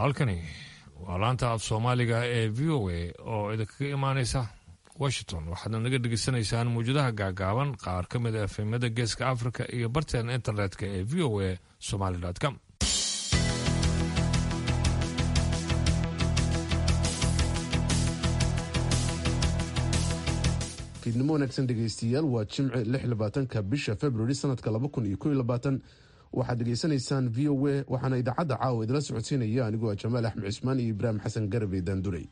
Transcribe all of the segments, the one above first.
halkani waa laanta af soomaaliga ee v o a oo idinkaga imaaneysa washington waxaadna naga dhegeysanaysaan mawjadaha gaagaaban qaar ka mid a efemada geeska africa iyo barteena internetka ee v o a somaly com fiidnimo wanaagsan dhegaystiyaal waa jimce lix labaatanka bisha februari sanadka laba kun iyo kow labaatan waxaad dhegaysanaysaan v o a waxaana idaacadda caawa idila socodsiinaya anigoo ah jamaal axmed cismaan iyo ibraahim xasan garabey daandurey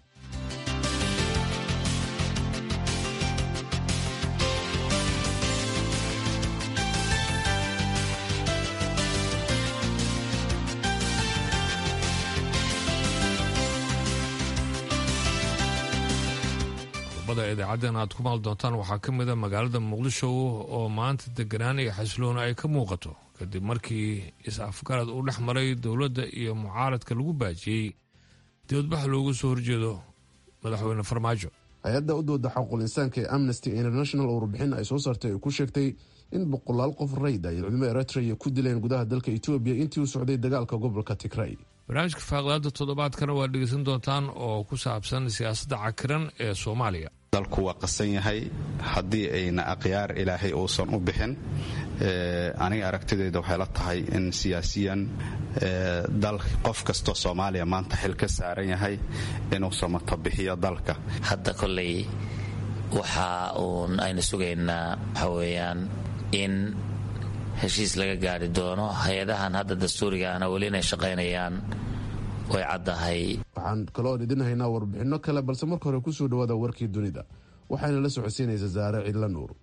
idaacaddan aad ku maal doontaan waxaa ka mid a magaalada muqdisho oo maanta deganaan iyo xasiloona ay ka muuqato kadib markii is-afgarad uu dhex maray dowladda iyo mucaaradka lagu baajiyey dibadbax loogu soo horjeedo madaxweyne farmaajo hay-adda u dooda xaquul insaanka ee amnesty international oo warbixin ay soo saartay ay ku sheegtay in boqolaal qof rayd ay ciidamo eritrea ku dileen gudaha dalka etoobiya intii uu socday dagaalka gobolka tigray barnaamijka faaqdaada toddobaadkana waa dhegeysan doontaan oo ku saabsan siyaasadda cakiran ee soomaaliya dalku waa qasan yahay haddii ayna akhyaar ilaahay uusan u bixin aniga aragtidayda waxay la tahay in siyaasiyan dal qof kastoo soomaaliya maanta xil ka saaran yahay inuu samato bixiyo dalka hadda koley waxa uun aynu sugaynaa waxa weeyaan in heshiis laga gaari doono hay-adahan hadda dastuuriga ahna weli inay shaqaynayaan way caddahay waxaan kaloo idin haynaa warbixinno kale balse marka hore kusoo dhawaada warkii dunida waxayna la socodsiinaysa saare cidla nuur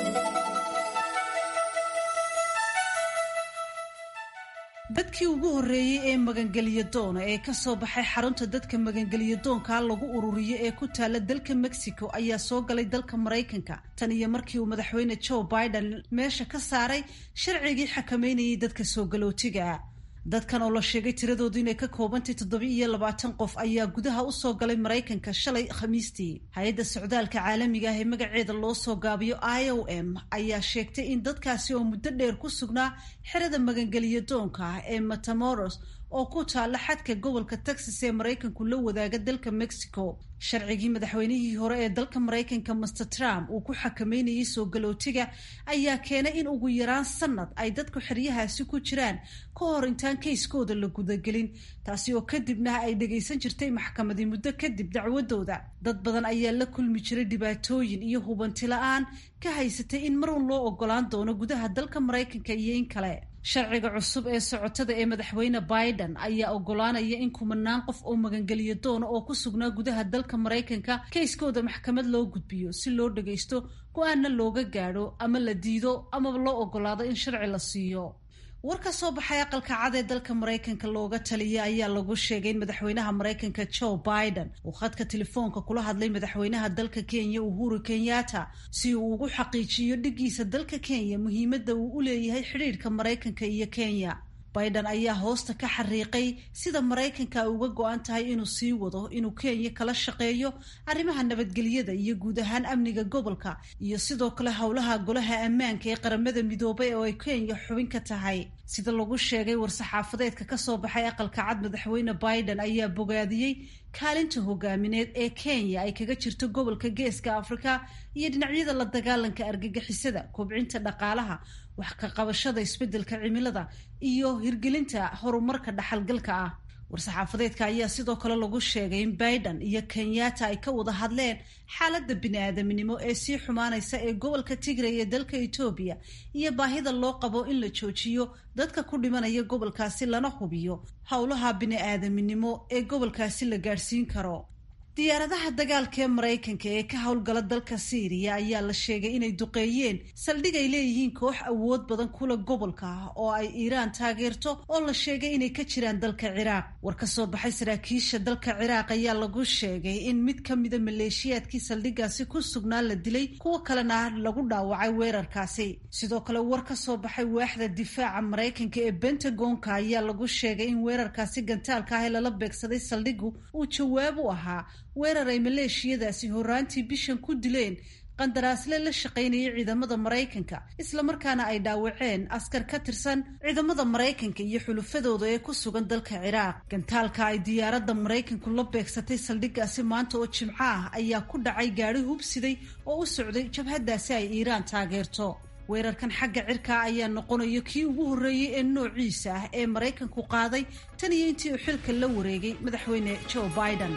dadkii ugu horreeyey ee magangeliyo doona ee ka soo baxay xarunta dadka magangeliyo doonkaa lagu ururiyo ee ku taala dalka mexico ayaa soo galay dalka maraykanka tan iyo markii uu madaxweyne joe biden meesha ka saaray sharcigii xakameynayay dadka soo galootiga dadkan oo la sheegay tiradoodu inay ka koobantay toddobi iyo labaatan qof ayaa gudaha usoo galay maraykanka shalay khamiistii hay-adda socdaalka caalamiga ah ee magaceeda loo soo gaabiyo i o m ayaa sheegtay in dadkaasi oo muddo dheer ku sugnaa xerada magangeliyo doonka ah ee matamoros oo ku taalla xadka gobolka texas ee maraykanku la wadaaga dalka mexico sharcigii madaxweynihii hore ee dalka maraykanka master trump uu ku xakameynayay soo galootiga ayaa keenay in ugu yaraan sanad ay dadku xeryahaasi ku jiraan ka hor intaan kayskooda la gudagelin taasi oo kadibna ay dhagaysan jirtay maxkamadii muddo kadib dacwadooda dad badan ayaa la kulmi jiray dhibaatooyin iyo hubanti la-aan ka haysatay in marun loo ogolaan doono gudaha dalka maraykanka iyo in kale sharciga cusub ee socotada ee madaxweyne biden ayaa ogolaanaya in kumanaan qof oo magangeliyo doona oo ku sugnaa gudaha dalka maraykanka kayskooda maxkamad loo gudbiyo si loo dhagaysto go-aanna looga gaadho ama la diido amaba loo ogolaado in sharci la siiyo war ka soo baxay aqalka cad ee dalka maraykanka looga taliya ayaa lagu sheegay in madaxweynaha maraykanka joe biden uu khadka telefoonka kula hadlay madaxweynaha dalka kenya uhuru kenyatta si uu ugu xaqiijiyo dhigiisa dalka kenya muhiimadda uu u leeyahay xidhiidhka maraykanka iyo kenya biden ayaa hoosta ka xariiqay sida maraykanka ay uga go-an tahay inuu sii wado inuu kenya kala shaqeeyo arrimaha nabadgelyada iyo guud ahaan amniga gobolka iyo sidoo kale howlaha golaha ammaanka ee qaramada midoobay oo ay kenya xubin ka tahay sida lagu sheegay war-saxaafadeedka kasoo baxay aqalka cad madaxweyne biden ayaa bogaadiyey kaalinta hogaamineed ee kenya ay kaga jirto gobolka geeska afrika iyo dhinacyada la dagaalanka argagixisada kobcinta dhaqaalaha wax ka qabashada isbeddelka cimilada iyo hirgelinta horumarka dhaxalgalka ah war-saxaafadeedka ayaa sidoo kale lagu sheegay in biden iyo kenyatta ay ka wada hadleen xaaladda bini-aadaminimo ee sii xumaanaysa ee gobolka tigray ee dalka etoobiya iyo baahida loo qabo in la joojiyo dadka ku dhimanaya gobolkaasi lana hubiyo howlaha bini-aadaminimo ee gobolkaasi la gaadhsiin karo diyaaradaha dagaalka ee maraykanka ee ka howlgala dalka siiriya ayaa la sheegay inay duqeeyeen saldhig ay leeyihiin koox awood badan kula gobolka ah oo ay iiraan taageerto oo la sheegay inay ka jiraan dalka ciraaq war ka soo baxay saraakiisha dalka ciraaq ayaa lagu sheegay in mid ka mida maleeshiyaadkii saldhigaasi ku sugnaa la dilay kuwo kalena lagu dhaawacay weerarkaasi sidoo kale war ka soo baxay waaxda difaaca maraykanka ee bentagonka ayaa lagu sheegay in weerarkaasi gantaalka ah ee lala beegsaday saldhigu uu jawaab u ahaa weerar ay maleeshiyadaasi horaantii bishan ku dileen qandaraasle la shaqaynayay ciidamada maraykanka islamarkaana ay dhaawaceen askar ka tirsan ciidamada maraykanka iyo xulufadooda ee ku sugan dalka ciraaq gantaalka ay diyaaradda maraykanku la beegsatay saldhiggaasi maanta oo jimco ah ayaa ku dhacay gaadhi hubsiday oo u socday jabhaddaasi ay iiraan taageerto weerarkan xagga cirkaa ayaa noqonaya kii ugu horreeyey ee noociisa ah ee maraykanku qaaday tan iyo intii uu xilka la wareegay madaxweyne joe biden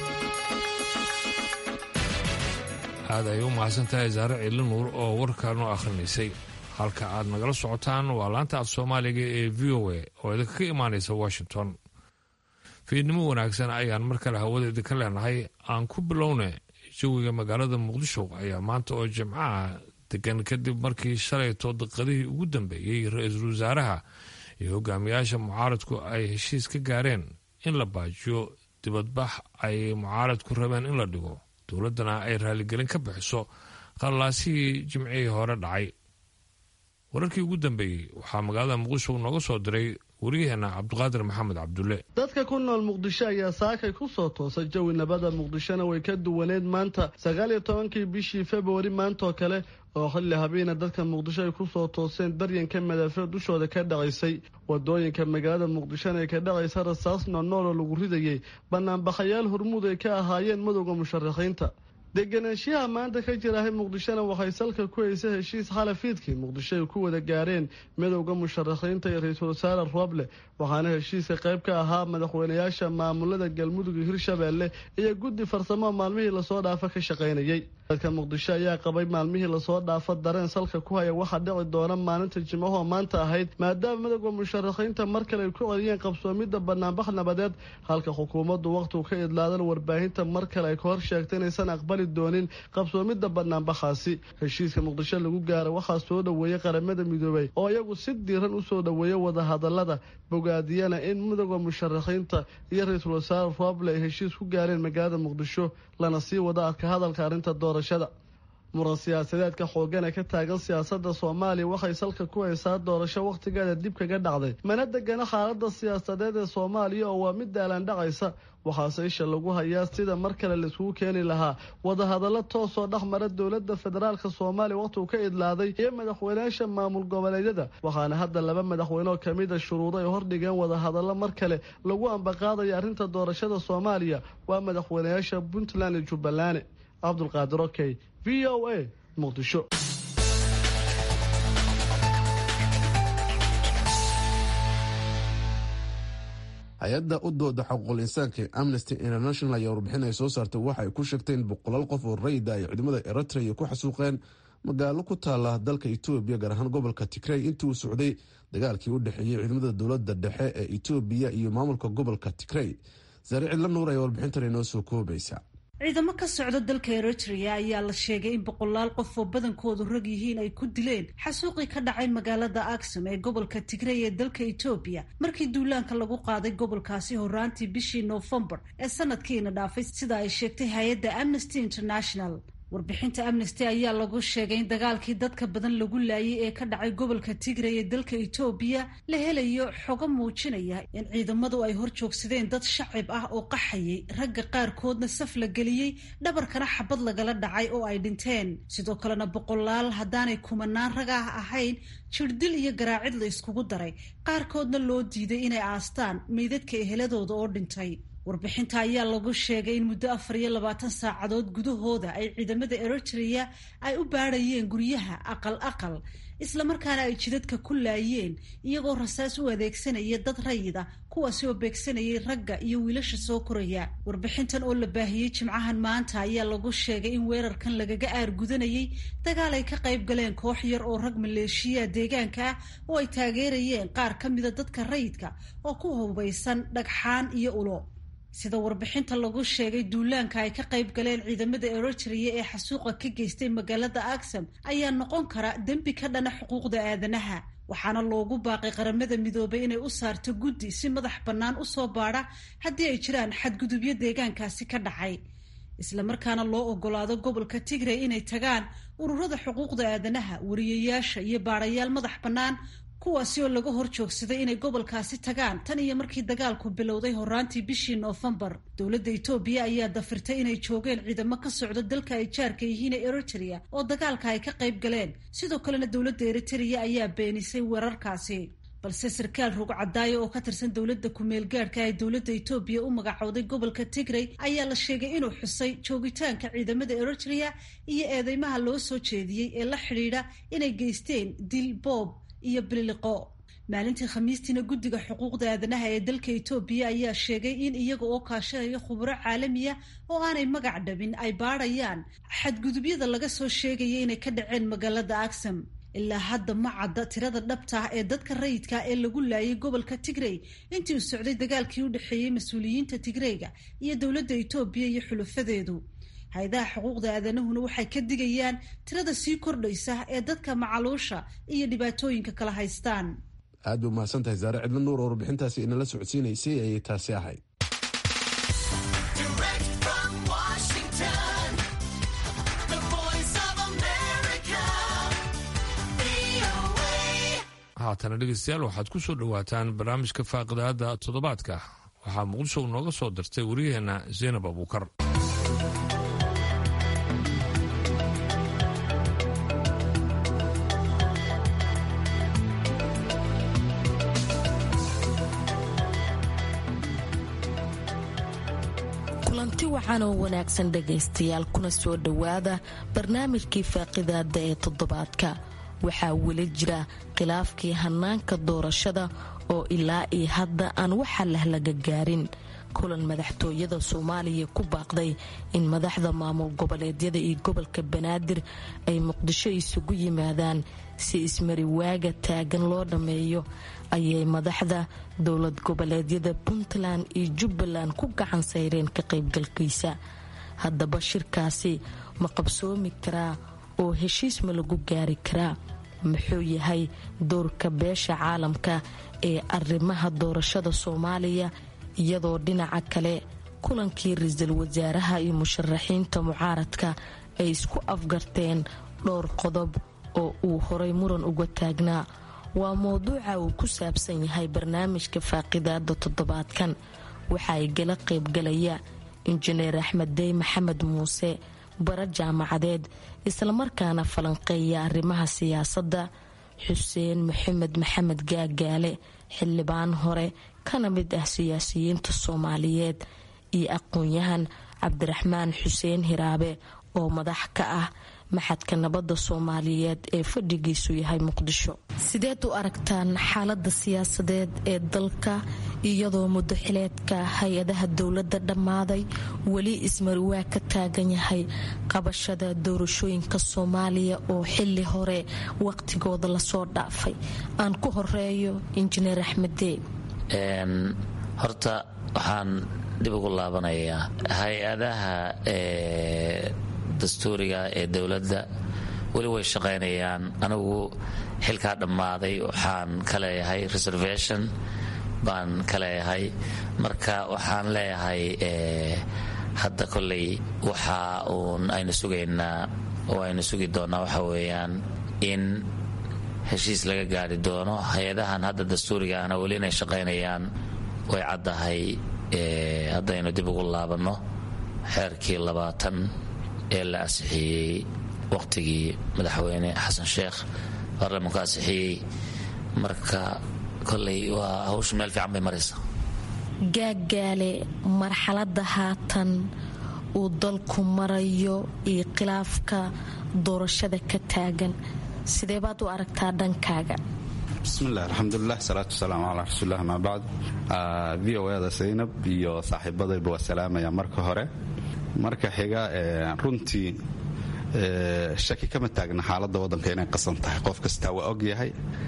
aad ay u mahadsan tahay saare ciili nuur oo warkaanoo akhrinaysay halka aad nagala socotaan waa laanta af soomaaliga ee v o a oo idinka ka imaanaysa washington fiidnimo wanaagsan ayaan mar kale hawada idinka leenahay aan ku bilowna jawiga magaalada muqdisho ayaa maanta oo jimcaha degan kadib markii shalayto daqadihii ugu dambeeyey ra-iisul wasaaraha iyo hogaamiyaasha mucaaradku ay heshiis ka gaareen in la baajiyo dibadbax ay mucaaradku rabeen in la dhigo dowladdana ay raaligelin ka bixiso qallaasihii jimcihii hore dhacay wararkii ugu dambeeyey waxaa magaalada muqdisho nooga soo diray wariyaheenna cabdiqaadir maxamed cabdulle dadka ku nool muqdisho ayaa saakay ku soo toosay jawi nabada muqdishona way ka duwaneed maanta sagaal iyo tobankii bishii februari maantaoo kale oo xilli habeena dadka muqdisho ay ku soo tooseen daryanka madaafiic dushooda ka dhacaysay wadooyinka magaalada muqdishona ay ka dhacaysa rasaas noonool oo lagu ridayay banaanbaxayaal hormuud ay ka ahaayeen madowda musharaxiinta deganaanshiyaha maanta ka jirahay muqdishona waxay salka ku haysa heshiis xalafiidkii muqdisho ay ku wada gaareen midowda musharaxiinta iyo ra-iisul wasaare roble waxaana heshiiska qayb ka ahaa madaxweynayaasha maamulada galmudug iyo hirshabeelle iyo guddi farsamo maalmihii lasoo dhaafa ka shaqaynayay dadka muqdisho ayaa qabay maalmihii lasoo dhaafa dareen salka ku haya waxaa dhici doona maalinta jimcahoo maanta ahayd maadaama midowda musharaxiinta mar kale ay ku celiyeen qabsoomidda banaanbax nabadeed halka xukuumaddu wakhtigu ka idlaadan warbaahinta mar kale ay ka hor sheegtay inaysan aqbali doonin qabsoomidda banaanbaxaasi heshiiska muqdisho lagu gaara waxaa soo dhoweeyey qaramada midoobay oo iyagu si diiran usoo dhoweeya wadahadalada bogaadiyana in midowda musharaxiinta iyo ra-iisul wasaare roble ay heshiis ku gaareen magaalada muqdisho lana sii wada adka hadalka arrinta doorashada muran siyaasadeedka xoogan ee ka taagan siyaasadda soomaaliya waxay salka ku haysaa doorasho wakhtigeeda dib kaga dhacday mana degana xaaladda siyaasadeed ee soomaaliya oo waa mid daalaan dhacaysa waxaase isha lagu hayaa sida mar kale laiskugu keeni lahaa wadahadallo toosoo dhex mara dowladda federaalka soomaaliya wakhtigu ka idlaaday iyo madaxweynayaasha maamul goboleedyada waxaana hadda laba madaxweyneoo kamida shuruudo ay hordhigeen wadahadallo mar kale lagu ambaqaadaya arrinta doorashada soomaaliya waa madaxweynayaasha puntland iyo jubbaland cabdulqaadir okey v o a muqdisho hay-adda u dooda xuquuqul insaanka amnesty international ayaa warbixin ay soo saartay waxa ay ku sheegtay in boqolaal qof oo rayida ay ciidamada eritrea ku xasuuqeen magaalo ku taala dalka etoobiya gaar ahaan gobolka tigrey intii uu socday dagaalkii u dhexeeyey ciidamada dowladda dhexe ee etoobiya iyo maamulka gobolka tigrey saare cidla nuur ayaa warbixintan inoo soo koobaysa ciidamo ka socda dalka eritrea ayaa la sheegay in boqolaal qof oo badankoodu rag yihiin ay ku dileen xasuuqii ka dhacay magaalada aksum ee gobolka tigrey ee dalka etoobiya markii duulaanka lagu qaaday gobolkaasi horaantii bishii noofembar ee sanadkiina dhaafay sida ay sheegtay hay-adda amnesty international warbixinta amnesty ayaa lagu sheegay in dagaalkii dadka badan lagu laayay ee ka dhacay gobolka tigray ee dalka etoobiya la helayo xogo muujinaya in ciidamadu ay hor joogsadeen dad shacib ah oo qaxayay ragga qaarkoodna saf la geliyey dhabarkana xabad lagala dhacay oo ay dhinteen sidoo kalena boqolaal haddaanay kumanaan rag ah ahayn jirdil iyo garaacid la iskugu daray qaarkoodna loo diiday inay aastaan meydadka eheladooda oo dhintay warbixinta ayaa lagu sheegay in muddo afar iyo labaatan saacadood gudahooda ay ciidamada eritrea ay u baadhayeen guryaha aqal aqal islamarkaana ay jidadka ku laayeen iyagoo rasaas u adeegsanaya dad rayid ah kuwaasi oo beegsanayay ragga iyo wiilasha soo koraya warbixintan oo la baahiyey jimcahan maanta ayaa lagu sheegay in weerarkan lagaga aargudanayay dagaal ay ka qayb galeen koox yar oo rag maleeshiya deegaanka ah oo ay taageerayeen qaar ka mida dadka rayidka oo ku hubaysan dhagxaan iyo ulo sida warbixinta lagu sheegay duulaanka ay ka qayb galeen ciidamada eritrea ee xasuuqa ka geystay magaalada aksam ayaa noqon kara dembi ka dhana xuquuqda aadanaha waxaana loogu baaqay qaramada midoobay inay u saarto guddi si madax bannaan u soo baadha haddii ay jiraan xadgudubyo deegaankaasi ka dhacay islamarkaana loo ogolaado gobolka tigray inay tagaan ururada xuquuqda aadanaha wariyayaasha iyo baadhayaal madax bannaan kuwaasi oo laga hor joogsaday inay gobolkaasi tagaan tan iyo markii dagaalku bilowday horaantii bishii noofembar dowladda etoobiya ayaa dafirtay inay joogeen ciidamo ka socdo dalka ay jaarka yihiin ee eritrea oo dagaalka ay ka qayb galeen sidoo kalena dowladda eritrea ayaa beenisay weerarkaasi balse sarkaal rugcadaayo oo ka tirsan dowladda kumeel gaadhka ee dowladda etoobiya u magacowday gobolka tigray ayaa la sheegay inuu xusay joogitaanka ciidamada eritrea iyo eedeymaha loo soo jeediyey ee la xidhiidha inay geysteen dil boob iyo bililiqo maalintii khamiistiina guddiga xuquuqda aadanaha ee dalka etoobiya ayaa sheegay in iyaga oo kaashanaya khuburo caalamiya oo aanay magac dhabin ay baadhayaan xadgudubyada laga soo sheegaya inay ka dhaceen magaalada aksam ilaa hadda ma cadda tirada dhabta ah ee dadka rayidka ee lagu laayay gobolka tigrey intii uu socday dagaalkii u dhexeeyey mas-uuliyiinta tigreyga iyo dowladda etoobiya iyo xulufadeedu hay-adaha xuquuqda aadanahuna waxay ka digayaan tirada sii kordhaysa ee dadka macaluusha iyo dhibaatooyinka kala haystaan aad bay umahadsan tahay saare cidlo nuur oo warbixintaasi inala socodsiinaysay ayay taasi ahayd haatana dhegeystayaal waxaad ku soo dhowaataan barnaamijka faaqidaada toddobaadka waxaa muqdisho nooga soo dirtay wariyaheenna zaynab abuukar kulanti wacan oo wanaagsan dhegaystayaal kuna soo dhowaada barnaamijkii faaqidaada ee toddobaadka waxaa weli jira khilaafkii hanaanka doorashada oo ilaa iyo hadda aan waxa lah laga gaarin kulan madaxtooyada soomaaliya ku baaqday in madaxda maamul goboleedyada iyo gobolka banaadir ay muqdisho isugu yimaadaan si ismari waaga taagan loo dhammeeyo ayay madaxda dowlad goboleedyada puntland iyo jubbaland ku gacan sayreen ka qaybgalkiisa haddaba shirkaasi ma qabsoomi karaa oo heshiis ma lagu gaari karaa muxuu yahay doorka beesha caalamka ee arrimaha doorashada soomaaliya iyadoo dhinaca kale kulankii ra-iisul wasaaraha iyo musharaxiinta mucaaradka ay isku afgarteen dhowr qodob oo uu horay muran uga taagnaa waa mowduuca uu ku saabsan yahay barnaamijka faaqidaada toddobaadkan waxa ay gala qaybgalaya injineer axmed dey maxamed muuse bara jaamacadeed islamarkaana falanqeeya arrimaha siyaasadda xuseen maxamed maxamed gaagaale xildhibaan hore kana mid ah siyaasiyiinta soomaaliyeed iyo aqoon-yahan cabdiraxmaan xuseen hiraabe oo madax ka ah maxadka nabadda soomaaliyeed ee fadhigiisu yahay muqdisho sideed u aragtaan xaalada siyaasadeed ee dalka iyadoo muddo xileedka hay-adaha dowladda dhammaaday weli ismariwaa ka taagan yahay qabashada doorashooyinka soomaaliya oo xili hore waqtigooda lasoo dhaafay aan ku horeeyo injineer axmeddee horta waxaan dib ugu laabanayaa hay-adaha dastuuriga ee dowladda weli way shaqaynayaan anigu xilkaa dhammaaday waxaan ka leeyahay reservation baan ka leeyahay marka waxaan leeyahay hadda kolley waxa uun aynu sugaynaa oo aynu sugi doonnaa waxa weeyaan in heshiis laga gaari doono hay-adahan hadda dastuuriga ahna weli inay shaqaynayaan way caddahay haddaynu dib ugu laabanno xeerkii labaatan ee la ansixiyey waqtigii madaxweyne xasan sheekh baarlamanku ansixiyey marka koley waa hawsha meel fiican bay maraysa gaagaale marxaladda haatan uu dalku marayo iyo khilaafka doorashada ka taagan sidee baad u aragtaa dhankaaga bismillahi alxamdulilah salaatu wasalaamu calaa rasuulilah amaa bacd v o eda zaynab iyo saaxiibadayba waa salaamaya marka hore marka xiga runtii shaki kama taagna xaaladda waddanka inay qasan tahay qof kastaa waa og yahay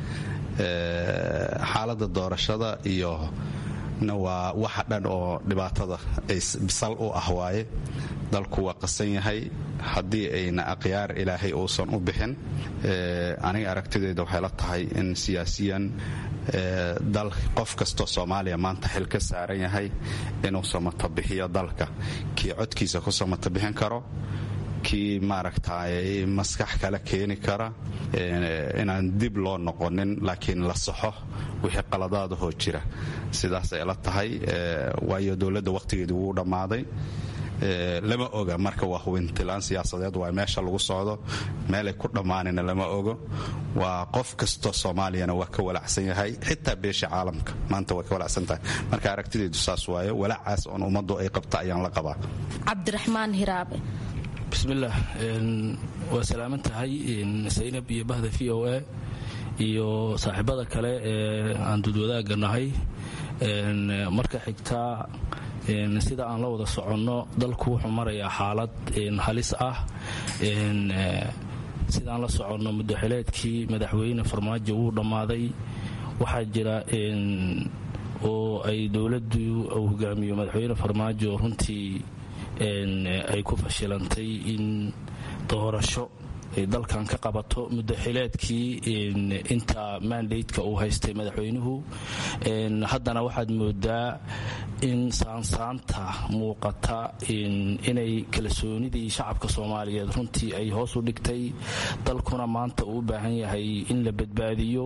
xaaladda doorashada iyo na waa waxa dhan oo dhibaatada bisal u ah waaye dalku waa qasan yahay haddii ayna akhyaar ilaahay uusan u bixin aniga aragtidayda waxay la tahay in siyaasiyan dal qof kastoo soomaaliya maanta xil ka saaran yahay inuu samatabixiyo dalka kii codkiisa ku samatabixin karo ninkii maaragtay maskax kale keeni kara inaan dib loo noqonin laakiin la saxo wixii qaladaadahoo jira sidaasay la tahay waayo dowladda wakhtigeedii wuu dhammaaday lama oga marka waa hubintilaan siyaasadeed waa meesha lagu socdo meelay ku dhammaanina lama ogo waa qof kastoo soomaaliyana waa ka walacsan yahay xitaa beesha caalamka maanta waa ka walacsan tahay marka aragtideedu saas waaye walacaas oon ummaddu ay qabta ayaan la qabaa cabdiraxmaan hiraabe bismillaah waa salaaman tahay saynab iyo bahda v o a iyo saaxiibada kale ee aan dudwadaaga nahay marka xigtaa sida aan la wada soconno dalku wuxuu marayaa xaalad halis ah sidaan la soconno muddoxileedkii madaxweyne farmaajo wuu dhammaaday waxaa jira oo ay dowladdu uu hogaamiyo madaxweyne farmaajo runtii ay ku fashilantay in doorasho ay dalkan ka qabato muddoxileedkii inta mandateka uu haystay madaxweynuhu haddana waxaad moodaa in saansaanta muuqata inay kalsoonidii shacabka soomaaliyeed runtii ay hoos u dhigtay dalkuna maanta uu u baahan yahay in la badbaadiyo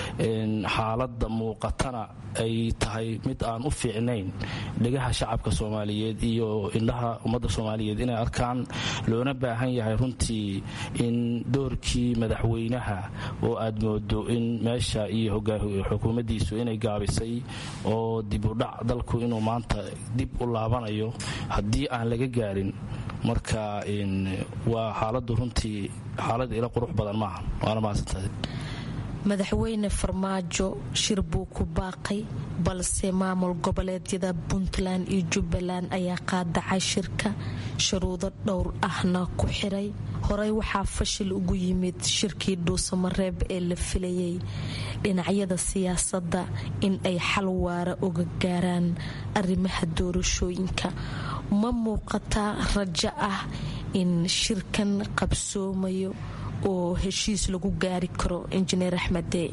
xaaladda muuqatana ay tahay mid aan u fiicnayn dhegaha shacabka soomaaliyeed iyo indhaha ummadda soomaaliyeed inay arkaan loona baahan yahay runtii in doorkii madaxweynaha oo aad moodo in meesha iyo xukuumaddiisu inay gaabisay oo dibudhac dalku inuu maanta dib u laabanayo haddii aan laga gaarin marka waa xaaladdu runtii xaalad ila qurux badan maaha waana mahadsantahay madaxweyne farmaajo shir buu ku baaqay balse maamul goboleedyada puntland iyo jubbaland ayaa qaadacay shirka shuruudo dhowr ahna ku xiray horey waxaa fashil ugu yimid shirkii dhuusamareeb ee la filayay dhinacyada siyaasadda in ay xal waara uga gaaraan arrimaha doorashooyinka ma muuqataa rajo ah in shirkan qabsoomayo oo heshiis lagu gaari karo injineer axmede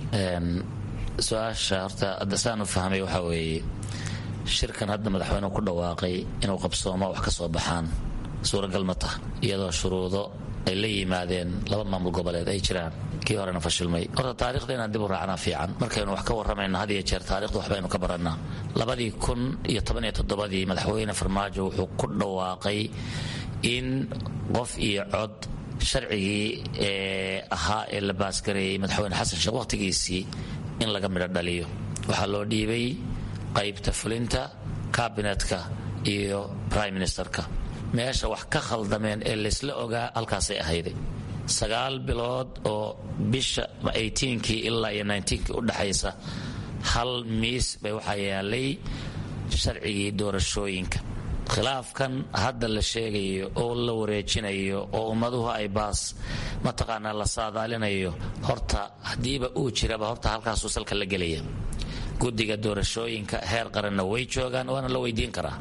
su-aasha horta adasaan u fahmay waxaa weeye shirkan hadda madaxweynuhu ku dhawaaqay inuu qabsoomo wax ka soo baxaan suuragal ma tah iyadoo shuruudo ay la yimaadeen laba maamul goboleed ay jiraan kii horena fashilmay horta taarikhda inaan dib u raacnaa fiican markaynu wax ka warramayna had iyo jeer taarikhda waxbaynu ka barannaa labadii kun iyo tobaniyo toddobadii madaxweyne farmaajo wuxuu ku dhawaaqay in qof iyo cod sharcigii ee ahaa ee la baasgareeyey madaxweyne xasan sheekh wakhtigiisii in laga midho dhaliyo waxaa loo dhiibay qaybta fulinta kabinetka iyo brime ministerka meesha wax ka khaldameen ee laysla ogaa halkaasay ahayday sagaal bilood oo bisha kii ilaa iyo kii u dhaxaysa hal miis bay waxaa yaalay sharcigii doorashooyinka khilaafkan hadda la sheegayo oo la wareejinayo oo ummaduhu ay baas mataqaanaa la saadaalinayo horta haddiiba uu jiraba horta halkaasuu salka la gelaya guddiga doorashooyinka heer qaranna way joogaan waana la weydiin karaa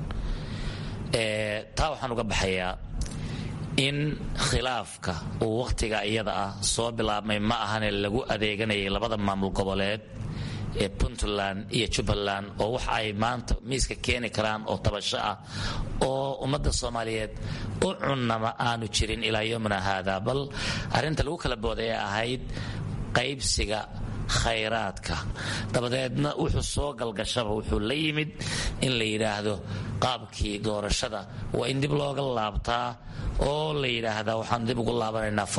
taa waxaan uga baxayaa in khilaafka uu wakhtiga iyada ah soo bilaabmay ma ahane lagu adeeganayay labada maamul goboleed ee puntland iyo jubbaland oo wax ay maanta miiska keeni karaan oo tabasho ah oo ummadda soomaaliyeed u cunnama aanu jirin ilaa yomina haada bal arrinta lagu kala booday ee ahayd qaybsiga khayraadka dabadeedna wuxuu soo galgashaba wuxuu la yimid in la yidhaahdo qaabkii doorashada waa in dib looga laabtaa oo la yidhaahdaa waxaan dib ugu laabanaynaa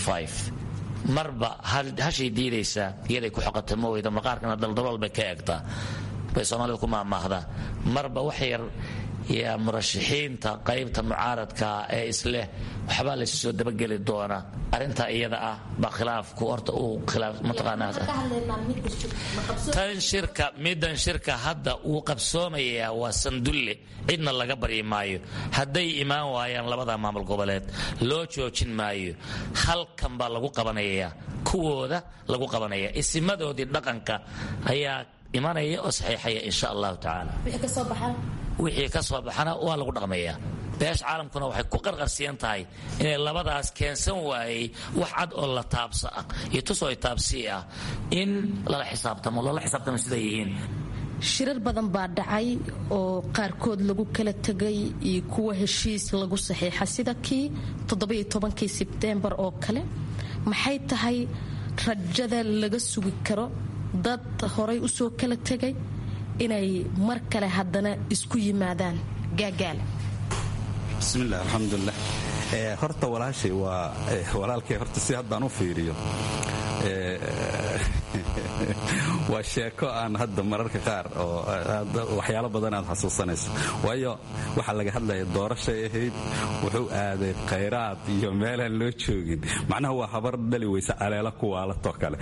marba hashay diidaysaa iyaday ku xoqata ma weydo maqaarkana daldalool bay ka egtaa bay soomaalida ku maamaahdaa marba wax yar yaa murashaxiinta qaybta mucaaradka ee isleh waxbaa laysu soo dabageli doona arintaa iyada ah baa khilaafku horta uu khilaafmataqaanatan shirka midan shirka hadda uu qabsoomayaa waa sandulle cidna laga baryi maayo hadday imaan waayaan labada maamul goboleed loo joojin maayo halkan baa lagu qabanayaa kuwooda lagu qabanaya isimadoodii dhaqanka ayaa imanaya oo saxiixaya insha allahu tacaala wixii ka soo baxana waa lagu dhaqmayaa beesha caalamkuna waxay ku qarqarsiyan tahay inay labadaas keensan waayey wax cad oo la taabsa ah iyo tusoo taabsii ah in lala xisaabtamo loola xisaabtamo siday yihiin shirar badan baa dhacay oo qaarkood lagu kala tegay iyo kuwa heshiis lagu saxiixa sida kii toddobiyo tobankii sebteembar oo kale maxay tahay rajada laga sugi karo dad horay usoo kala tegay inay mar kale haddana isku yimaadaan gaagaal bismillaah alxamdulilah horta walaashay waa walaalkay horta si haddaan u fiiriyo waa sheeko aan hadda mararka qaar oo waxyaalo badan aad xasuusanayso waayo waxaa laga hadlaya doorashay ahayd wuxuu aaday khayraad iyo meelaan loo joogin macnaha waa habar dhali weysa aleela kuwaalatoo kale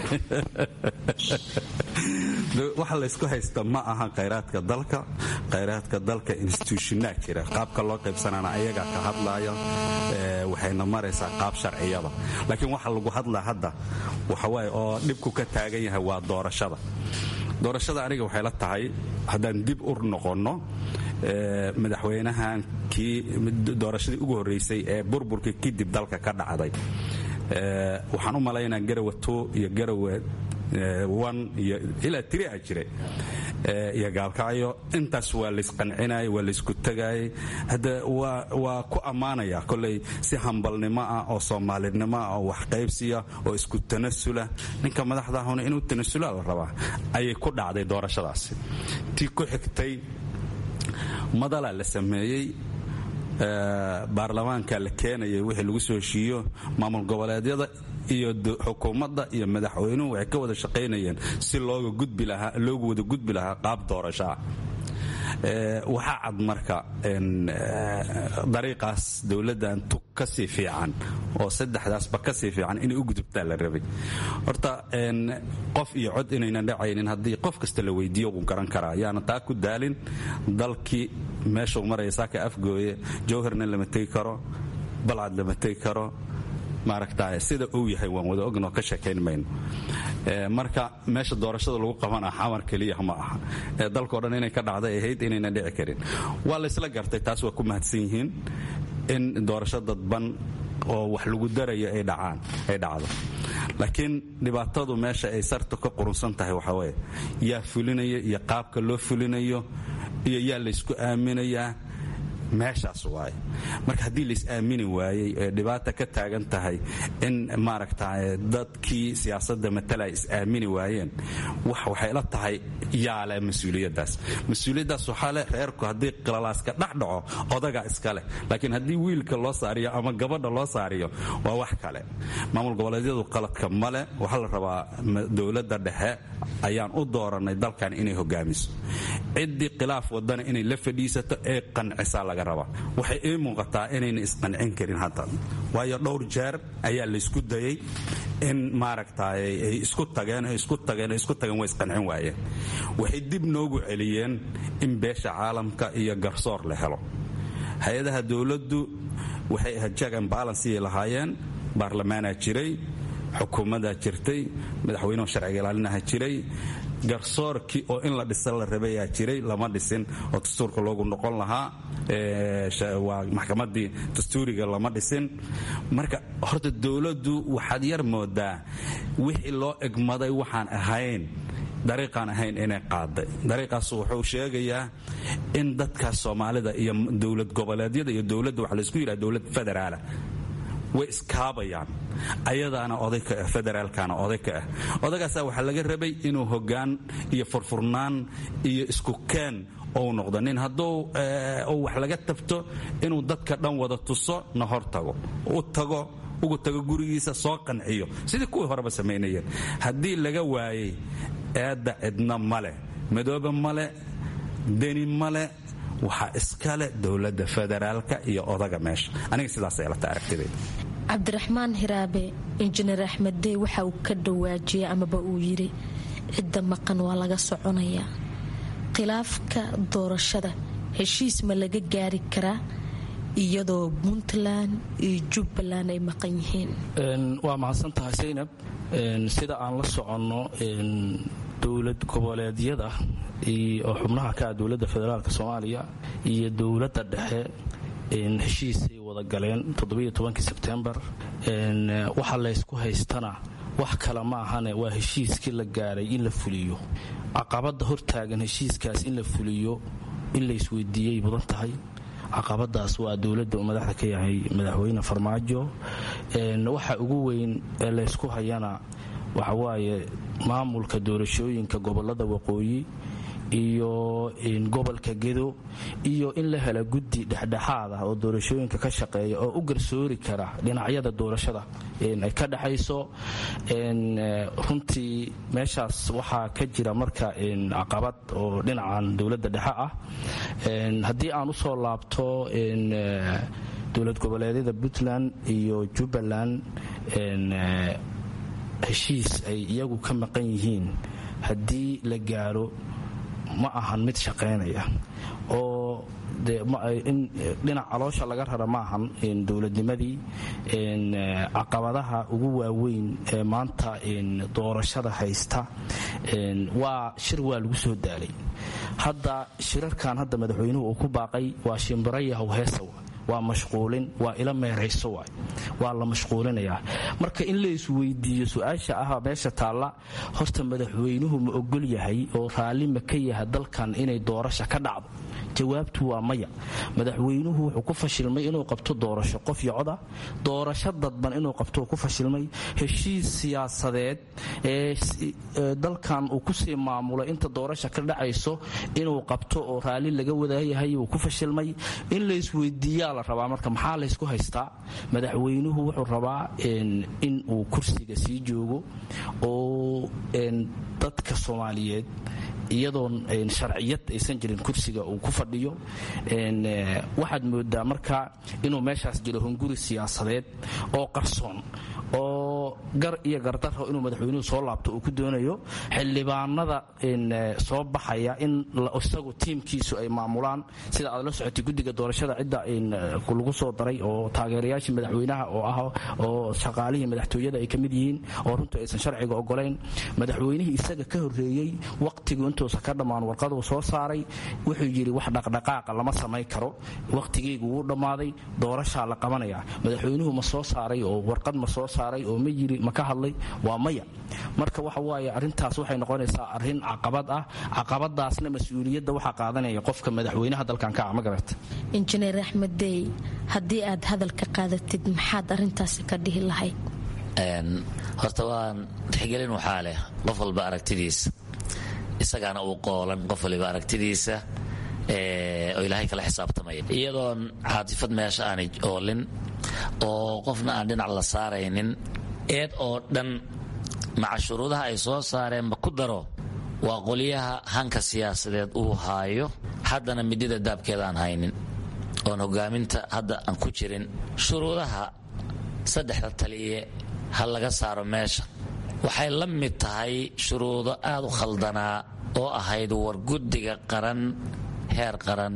waxa laysku haysta ma aha khayraadka dalka khayraadka dalka institutionaa jira qaabka loo qaybsanaana ayagaa ka hadlaya waxayna maraysaa qaab sharciyada laakiin waxa lagu hadlaa hadda waxawaaye oo dhibku ka taagan yahay waa doorashada doorashada aniga waxay la tahay haddaan dib ur noqonno madaxweynahan kii doorashadii ugu horreysay ee burburkii kadib dalka ka dhacday waxaan u malaynaa garawa two iyo garawa iyo ilaa tiri a jire iyo gaalkacyo intaas waa laysqancinayay waa laysku tagaayay hadda waa ku ammaanaya koley si hambalnimo ah oo soomaalinimo ah oo waxqaybsiya oo isku tanasula ninka madaxdaahuna inuu tanasula la rabaa ayay ku dhacday doorashadaasi tii ku xigtay madalaa la sameeyey baarlamaanka la keenayay wixii lagu soo heshiiyo maamul goboleedyada iyo xukuumadda iyo madaxweynuhu waxay ka wada shaqaynayeen si looga gudbi lahaa loogu wada gudbi lahaa qaab doorasho ah waxaa cad marka dariiqaas dowladdan tug kasii fiican oo saddexdaasba kasii fiican inay u gudubtaa la rabay horta qof iyo cod inaynan dhacaynin haddii qof kasta la weydiiyo wuu garan karaa yaana taa ku daalin dalkii meeshuu maraya saaka afgooye jowharna lama tegi karo balcad lama tegi karo maaragta sida uu yahay waan wada ognoo ka sheekayn mayno marka meesha doorashada lagu qabana xamar keliya ma aha dalkao dhan inay ka dhacday ahayd inaynan dhici karin waa laysla gartay taas waa ku mahadsan yihiin in doorasho dadban oo wax lagu darayo ay dhacaan ay dhacdo laakiin dhibaatadu meesha ay sartu ka qurunsan tahay waxaa weeye yaa fulinayo iyo qaabka loo fulinayo iyo yaa laysku aaminayaa meeshaas waaye marka haddii lais aamini waayey ee dhibaata ka taagan tahay in maaragta dadkii siyaasadda matala ay is aamini waayeen waxay la tahay yaale mas-uuliyaddaas mas-uuliyaddaas waxaa leh reerku haddii qilalaaska dhex dhaco odagaa iska leh laakiin haddii wiilka loo saariyo ama gabadha loo saariyo waa wax kale maamul goboleedyadu qaladka male waxaa la rabaa dowladda dhexe ayaan u doorannay dalkan inay hogaamiso ciddii khilaaf wadana inay la fadhiisato ee qancisaa laga rabaa waxay ii muuqataa inayna isqancin karin hadda waayo dhowr jeer ayaa laysku dayay in maaragta ay isku tageen isku tageen isku tageen way isqancin waayeen waxay dib noogu celiyeen in beesha caalamka iyo garsoor la helo hay-adaha dowladdu waxay ahayd jag and balanceyay lahaayeen baarlamaanaa jiray xukuumaddaa jirtay madaxweynuhu sharciga ilaalinaha jiray garsoorkii oo in la dhisa la rabayaa jiray lama dhisin oo dastuurka loogu noqon lahaa waa maxkamadii dastuuriga lama dhisin marka horta dowladdu waxaad yar moodaa wixii loo egmaday waxaan ahayn dariiqaan ahayn inay qaaday dariiqaas wuxuu sheegayaa in dadkaas soomaalida iyo dowlad goboleedyada iyo dowladda waxa laysku yidhaha dowlad federaala way iskaabayaan ayadaana oday ka ah federaalkana oday ka ah odagaasaa waxaa laga rabay inuu hoggaan iyo furfurnaan iyo isku keen ou noqdo nin hadduu wax laga tabto inuu dadka dhan wada tuso na hor tago u tago ugu tago gurigiisa soo qanciyo sidii kuwii horeba samaynayeen haddii laga waayey eedda cidna male madoobe male deni male waxaa iskale dowladda federaalka iyo odaga meesha aniga sidaasay lata aragtidayda cabdiraxmaan hiraabe injineer axmed dey waxa uu ka dhawaajiyey amaba uu yidhi cidda maqan waa laga soconayaa khilaafka doorashada heshiis ma laga gaari karaa iyadoo puntland iyo jubbaland ay maqan yihiin waa mahadsan tahay saynab sida aan la soconno dowlad goboleedyada oo xubnaha ka ah dowladda federaalk soomaaliya iyo dowladda dhexe heshiisay wada galeen sebtembar waxa laysku haystana wax kale ma ahane waa heshiiskii la gaaray in la fuliyo caqabadda hortaagan heshiiskaas in la fuliyo in la isweydiiyey mudan tahay caqabadaas waa dowladda uu madaxda ka yahay madaxweyne farmaajo waxa ugu weyn ee laysku hayana waxawaaye maamulka doorashooyinka gobolada waqooyi iyo gobolka gedo iyo in la hela guddi dhexdhexaad ah oo doorashooyinka ka shaqeeya oo u garsoori kara dhinacyada doorashada ay ka dhexayso runtii meeshaas waxaa ka jira marka caqabad oo dhinacan dowladda dhexe ah haddii aan usoo laabto dowlad goboleedyada puntland iyo jubbaland heshiis ay iyagu ka maqan yihiin haddii la gaaro ma ahan mid shaqaynaya oo dhinac caloosha laga rara ma ahan dowladnimadii caqabadaha ugu waaweyn ee maanta doorashada haysta waa shir waa lagu soo daalay hadda shirarkan hadda madaxweynuhu uu ku baaqay waa shimbirayahow heesaw waa mashquulin waa ila meerayso waay waa la mashquulinayaa marka in la isweydiiyo su-aasha ah meesha taalla horta madaxweynuhu ma ogol yahay oo raalli ma ka yaha dalkan inay doorasha ka dhacdo jawaabtu waa maya madaxweynuhu wuxuu ku fashilmay inuu qabto doorasho qof yocoda doorasho dadban inuu qabto ku fashilmay heshiis siyaasadeed ee dalkan uu kusii maamulo inta doorasha ka dhacayso inuu qabto oo raalli laga wadaayahay uu ku fashilmay in la isweydiiyaa la rabaa marka maxaa laysku haystaa madaxweynuhu wuxuu rabaa in uu kursiga sii joogo oo dadka soomaaliyeed iyadoon sharciyad aysan jirin kursiga uu ku fadhiyo waxaad moodaa marka inuu meeshaas jiro hunguri siyaasadeed oo qarsoon oo gar iyo gardaro inuu madaxweynuhu soo laabto uu ku doonayo xildhibaanada soo baxaya in isagu tiimkiisu ay maamulaan sida aad la socotay guddiga doorashada cidda lagu soo daray oo taageerayaashii madaxweynaha oo ah oo shaqaalihii madaxtooyada ay ka mid yihiin oo runtii aysan sharciga ogolayn madaxweynihii isaga ka horreeyey waqtigu intuusa ka dhammaan warqaduu soo saaray wuxuu yidhi wax dhaqdhaqaaqa lama samayn karo waqtigeygu wuu dhammaaday doorashaa la qabanaya madaxweynuhu ma soo saaray oo warqad ma soo saaray oo ma yiri ma ka hadlay waa maya marka waxa waaye arrintaas waxay noqonaysaa arrin caqabad ah caqabadaasna mas-uuliyadda waxaa qaadanaya qofka madaxweynaha dalkan ka ah ma garata injineer axmed dey haddii aad hadalka qaadatid maxaad arrintaasi ka dhihi lahayd horta waan tixgelin waxaa leh qof walba aragtidiisa isagaana uu qoolan qof waliba aragtidiisa oo ilaahay kala xisaabtamaya iyadoon caatifad meesha aanay oolin oo qofna aan dhinac la saaraynin eed oo dhan maca shuruudaha ay soo saareenba ku daro waa qolyaha hanka siyaasadeed uu haayo haddana midida daabkeeda aan haynin oon hogaaminta hadda aan ku jirin shuruudaha saddexda taliye ha laga saaro meesha waxay la mid tahay shuruudo aad u khaldanaa oo ahayd war guddiga qaran heer qaran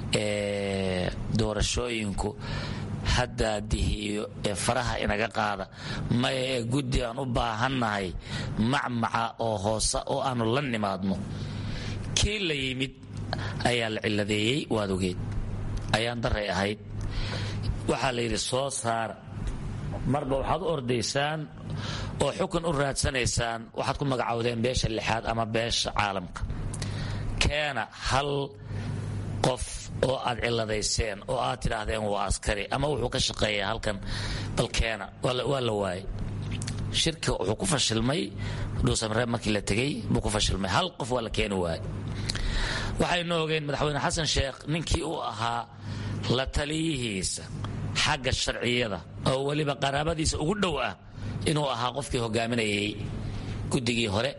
ee doorashooyinku haddaadihiyo ee faraha inaga qaada maya ee guddi aan u baahannahay macmaca oo hoose oo aanu la nimaadno kii la yimid ayaa la ciladeeyey waad ogeed ayaan daray ahayd waxaa la yidhi soo saara marba waxaad u ordaysaan oo xukun u raadsanaysaan waxaad ku magacowdeen beesha lixaad ama beesha caalamka keena hal qof oo aad ciladayseen oo aad tidhaahdeen waa askari ama wuxuu ka shaqeeyaa halkan bal keena waa la waayay shirka wuxuu ku fashilmay dhuusamreeb markii la tegey buu ku fashilmay hal qof waa la keeni waayay waxaynu ogeen madaxweyne xasan sheekh ninkii uu ahaa la taliyihiisa xagga sharciyada oo weliba qaraabadiisa ugu dhow ah inuu ahaa qofkii hogaaminayay guddigii hore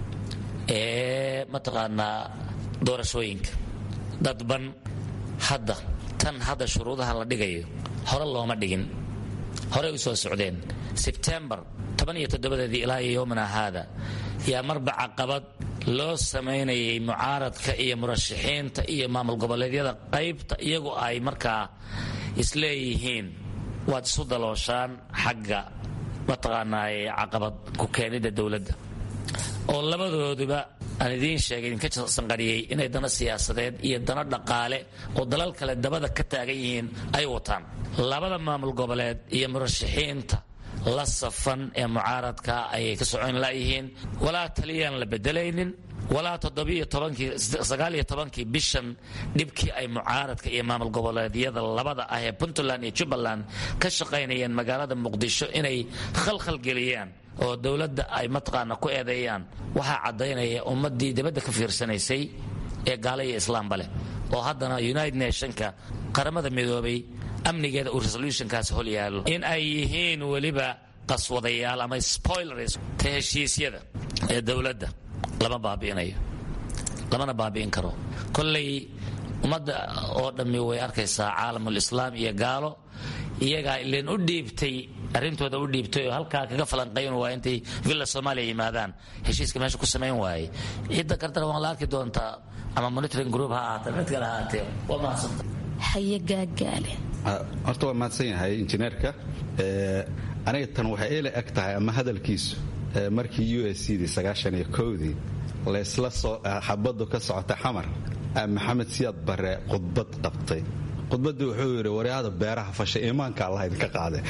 ee mataqaanaa doorashooyinka dadban hadda tan hadda shuruudaha la dhigayo hore looma dhigin horey u soo socdeen sebtembar tobaniyotoddobadeedii ilaa iyo yowmina haada yaa marba caqabad loo samaynayay mucaaradka iyo murashaxiinta iyo maamul goboleedyada qaybta iyagu ay markaa isleeyihiin waad isu dalooshaan xagga mataqaanaaye caqabad ku keenida dowladda oo labadooduba aan idiin sheegay idinka sanqariyey inay dana siyaasadeed iyo dana dhaqaale oo dalal kale dabada ka taagan yihiin ay wataan labada maamul goboleed iyo murashaxiinta la safan ee mucaaradka ayay ka socon laayihiin walaa taliyaan la bedelaynin walaa todobiyotobankii tobankii bishan dhibkii ay mucaaradka iyo maamul goboleedyada labada ah ee puntland iyo jubbaland ka shaqaynayeen magaalada muqdisho inay khalkhal geliyaan oo dowladda ay mataqaana ku eedeeyaan waxaa caddaynaya ummaddii dibadda ka fiirsanaysay ee gaala iyo islaamba leh oo haddana united nationka qaramada midoobay amnigeeda uu resolutionkaas hol yaalo in ay yihiin weliba qaswadayaal ama spoilers ta heshiisyada ee dowladda lama baabi'inayo lamana baabi'in karo kollay ummadda oo dhammi way arkaysaa caalamulislaam iyo gaalo iyagaa ileen u dhiibtay arrintooda u dhiibtay oo halkaa kaga falanqayn waaya intay villa soomaaliya yimaadaan heshiiska meesha ku samayn waayey cidda kartana waan la arki doontaa ama monitoring group ha ahaatee mid kale ha ahaatee waa mahadsanta haye gaagaale horta waa mahadsan yahay injineerka aniga tan waxay ila eg tahay ama hadalkiisu markii u s cdii sagaashaniyo kowdii laysla soo xabaddu ka socota xamar maxamed siyaad bare khudbad qabtay khudbaddii wuxuu yidhi waryaada beeraha fasha iimaanka allah idinka qaade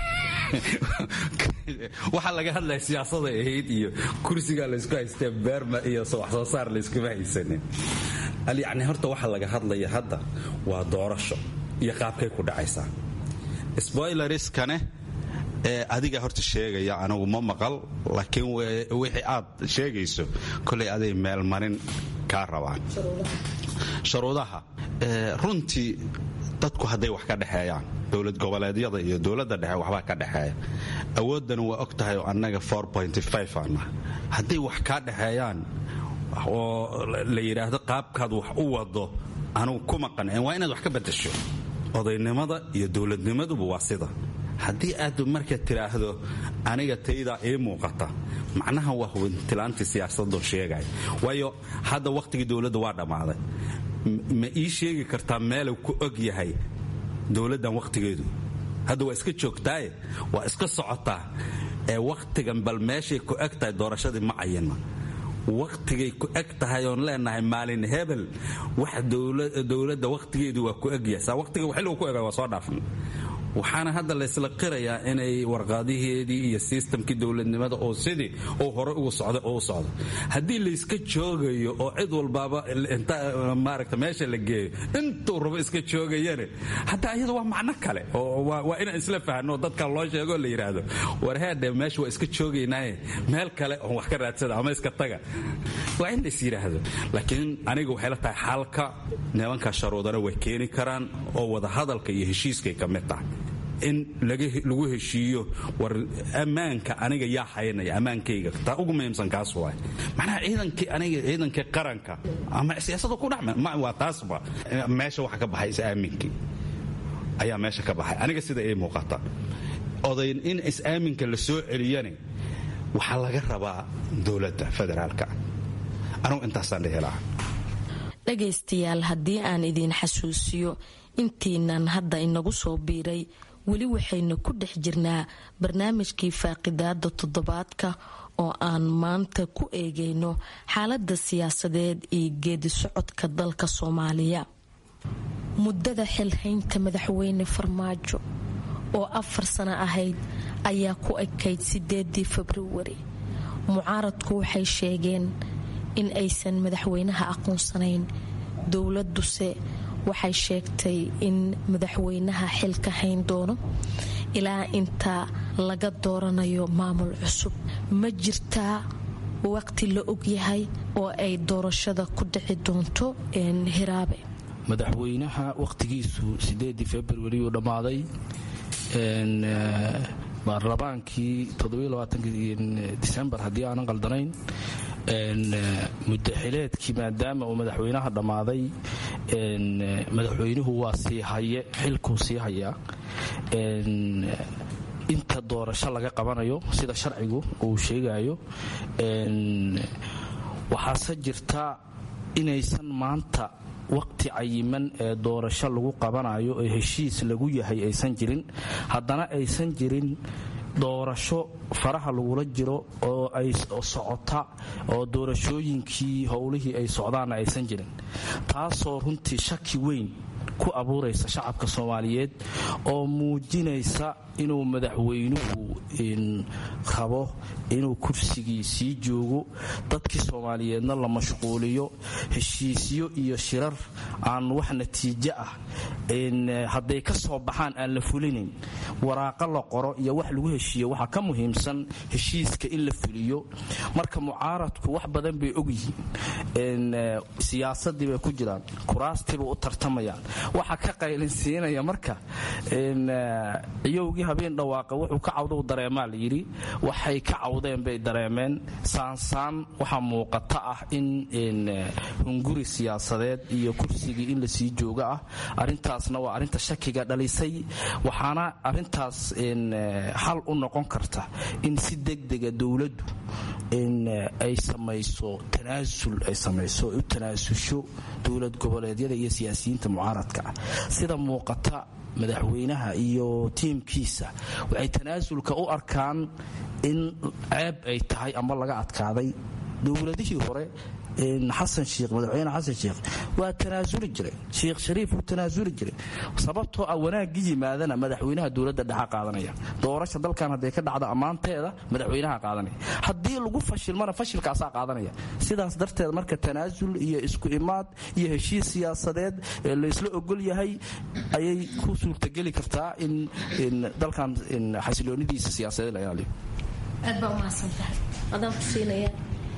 waxaa laga hadlaya siyaasaday ahayd iyo kursigaa laysku haystee beerma iyo wax soo saar layskuma haysanin yacni horta waxaa laga hadlaya hadda waa doorasho iyo qaabkay ku dhacaysaa spoileriskane ee adiga horta sheegaya anigu ma maqal laakiin wixii aad sheegayso kolay aday meelmarin kaa rabaan sharuudaha runtii dadku hadday wax ka dhexeeyaan dowlad goboleedyada iyo dowladda dhexe waxbaa ka dhexeeya awooddana waa og tahay oo annaga ana hadday wax kaa dhexeeyaan oo la yidhaahdo qaabkaad wax u wado anugu kuma qancin waa inaad wax ka badasho odaynimada iyo dowladnimaduba waa sida haddii aad marka tidhaahdo aniga taydaa ii muuqata macnaha waa hubintilaantii siyaasadoo sheegaya waayo hadda wakhtigii dowladda waa dhammaaday ma ii sheegi kartaa meelu ku og yahay dowladdan wakhtigeedu hadda waa iska joogtaaye waa iska socotaa ee wakhtigan bal meeshay ku eg tahay doorashadii ma cayinma wakhtigay ku eg tahay oon leenahay maalin hebel wax dowladda wakhtigeedu waa ku egyahay saa wakhtiga xilligu ku ega waa soo dhaafna waxaana hadda laysla qirayaa inay warqaadiheedii iyo sistamkii dowladnimada oo sidii uu hore ugu socda oo u socdo haddii layska joogayo oo cid walbaaba maaragta meesha la geeyo intuu rabo iska joogayane hataa iyada waa macno kale oo waa inaan isla fahno dadka loo sheegoo la yidhaahdo war heedhe meesha waa iska joogaynaaye meel kale oon wax ka raadsada ama iska taga waa in lays yidhaahdo laakiin aniga waxay la tahay xalka nimanka sharuudana way keeni karaan oo wadahadalka iyo heshiiskay ka mid tahay in lagu heshiiyo war ammaanka aniga yaa haynaya ammaankayga taa ugu muhiimsan kaas waay macnaha ciidankii aniga ciidankii qaranka ama siyaasada ku dhexma waa taasba meesha waxa ka baxay is-aaminkii ayaa meesha ka baxay aniga sida ii muuqata odayn in is-aaminka la soo celiyane waxaa laga rabaa dowladda federaalka anugu intaasaan dhihi lahaa dhagaystayaal haddii aan idiin xasuusiyo intiinan hadda inagu soo biiray weli waxaynu ku dhex jirnaa barnaamijkii faaqidaada toddobaadka oo aan maanta ku eegayno xaalada siyaasadeed iyo geedi socodka dalka soomaaliya muddada xilhaynta madaxweyne farmaajo oo afar sano ahayd ayaa ku ekayd sideedii februari mucaaradku waxay sheegeen in aysan madaxweynaha aqoonsanayn dowladuse waxay sheegtay in madaxweynaha xilka hayn doono ilaa inta laga dooranayo maamul cusub ma jirtaa waqti la ogyahay oo ay doorashada ku dhici doonto hiraabe madaxweynaha wakhtigiisu sideedii februari uu dhammaaday baarlamaankii disembar haddii aanan qaldanayn mudaxileedkii maadaama uu madaxweynaha dhammaaday madaxweynuhu waa sii haye xilkuu sii hayaa inta doorasho laga qabanayo sida sharcigu uu sheegayo waxaase jirta inaysan maanta waqti cayiman ee doorasho lagu qabanayo ee heshiis lagu yahay aysan jirin haddana aysan jirin doorasho faraha lagula jiro oo ay socota oo doorashooyinkii howlihii ay socdaanna aysan jirin taasoo runtii shaki weyn ku abuuraysa shacabka soomaaliyeed oo muujinaysa inuu madaxweynuhu rabo inuu kursigii sii joogo dadkii soomaaliyeedna la mashquuliyo heshiisyo iyo shirar aan wax natiijo ah hadday ka soo baxaan aan la fulinayn waraaqo la qoro iyo wax lagu heshiiyo waxaa ka muhiimsan heshiiska in la fuliyo marka mucaaradku wax badan bay ogyihiin siyaasadii bay ku jiraan kuraastiibay u tartamayaan waxa ka qaylinsiinaya marka ciyowgii habeen dhawaaqa wuxuu ka cawda dareemaa la yidhi waxay ka cawdeen bay dareemeen saansaan waxaa muuqata ah in hunguri siyaasadeed iyo kursigii in lasii jooga ah arintaasna waa arinta shakiga dhalisay waxaana arintaas xal u noqon karta in si degdega dowladdu ay samayso tanaasul ay samayso u tanaasusho dowlad goboleedyada iyo siyaasiyiinta mucaaradka ah sida muuqata madaxweynaha iyo tiimkiisa waxay tanaasulka u arkaan in ceeb ay tahay ama laga adkaaday dowladihii hore xasan shiikh madaxweyne xasan shiikh waa tanaasuli jiray sheikh shariif wuu tanaasuli jiray sababtoo ah wanaaggi yimaadana madaxweynaha dowladda dhexa qaadanaya doorasha dalkan hadday ka dhacdo ammaanteeda madaxweynaha qaadanaya haddii lagu fashilmana fashilkaasaa qaadanaya sidaas darteed marka tanaasul iyo isku imaad iyo heshiis siyaasadeed ee laysla ogol yahay ayay ku suurtageli kartaa in dalkan xasiloonidiisa siyaasadeed la ilaaliyo aad baa umahadsantahay adaan kusiinaya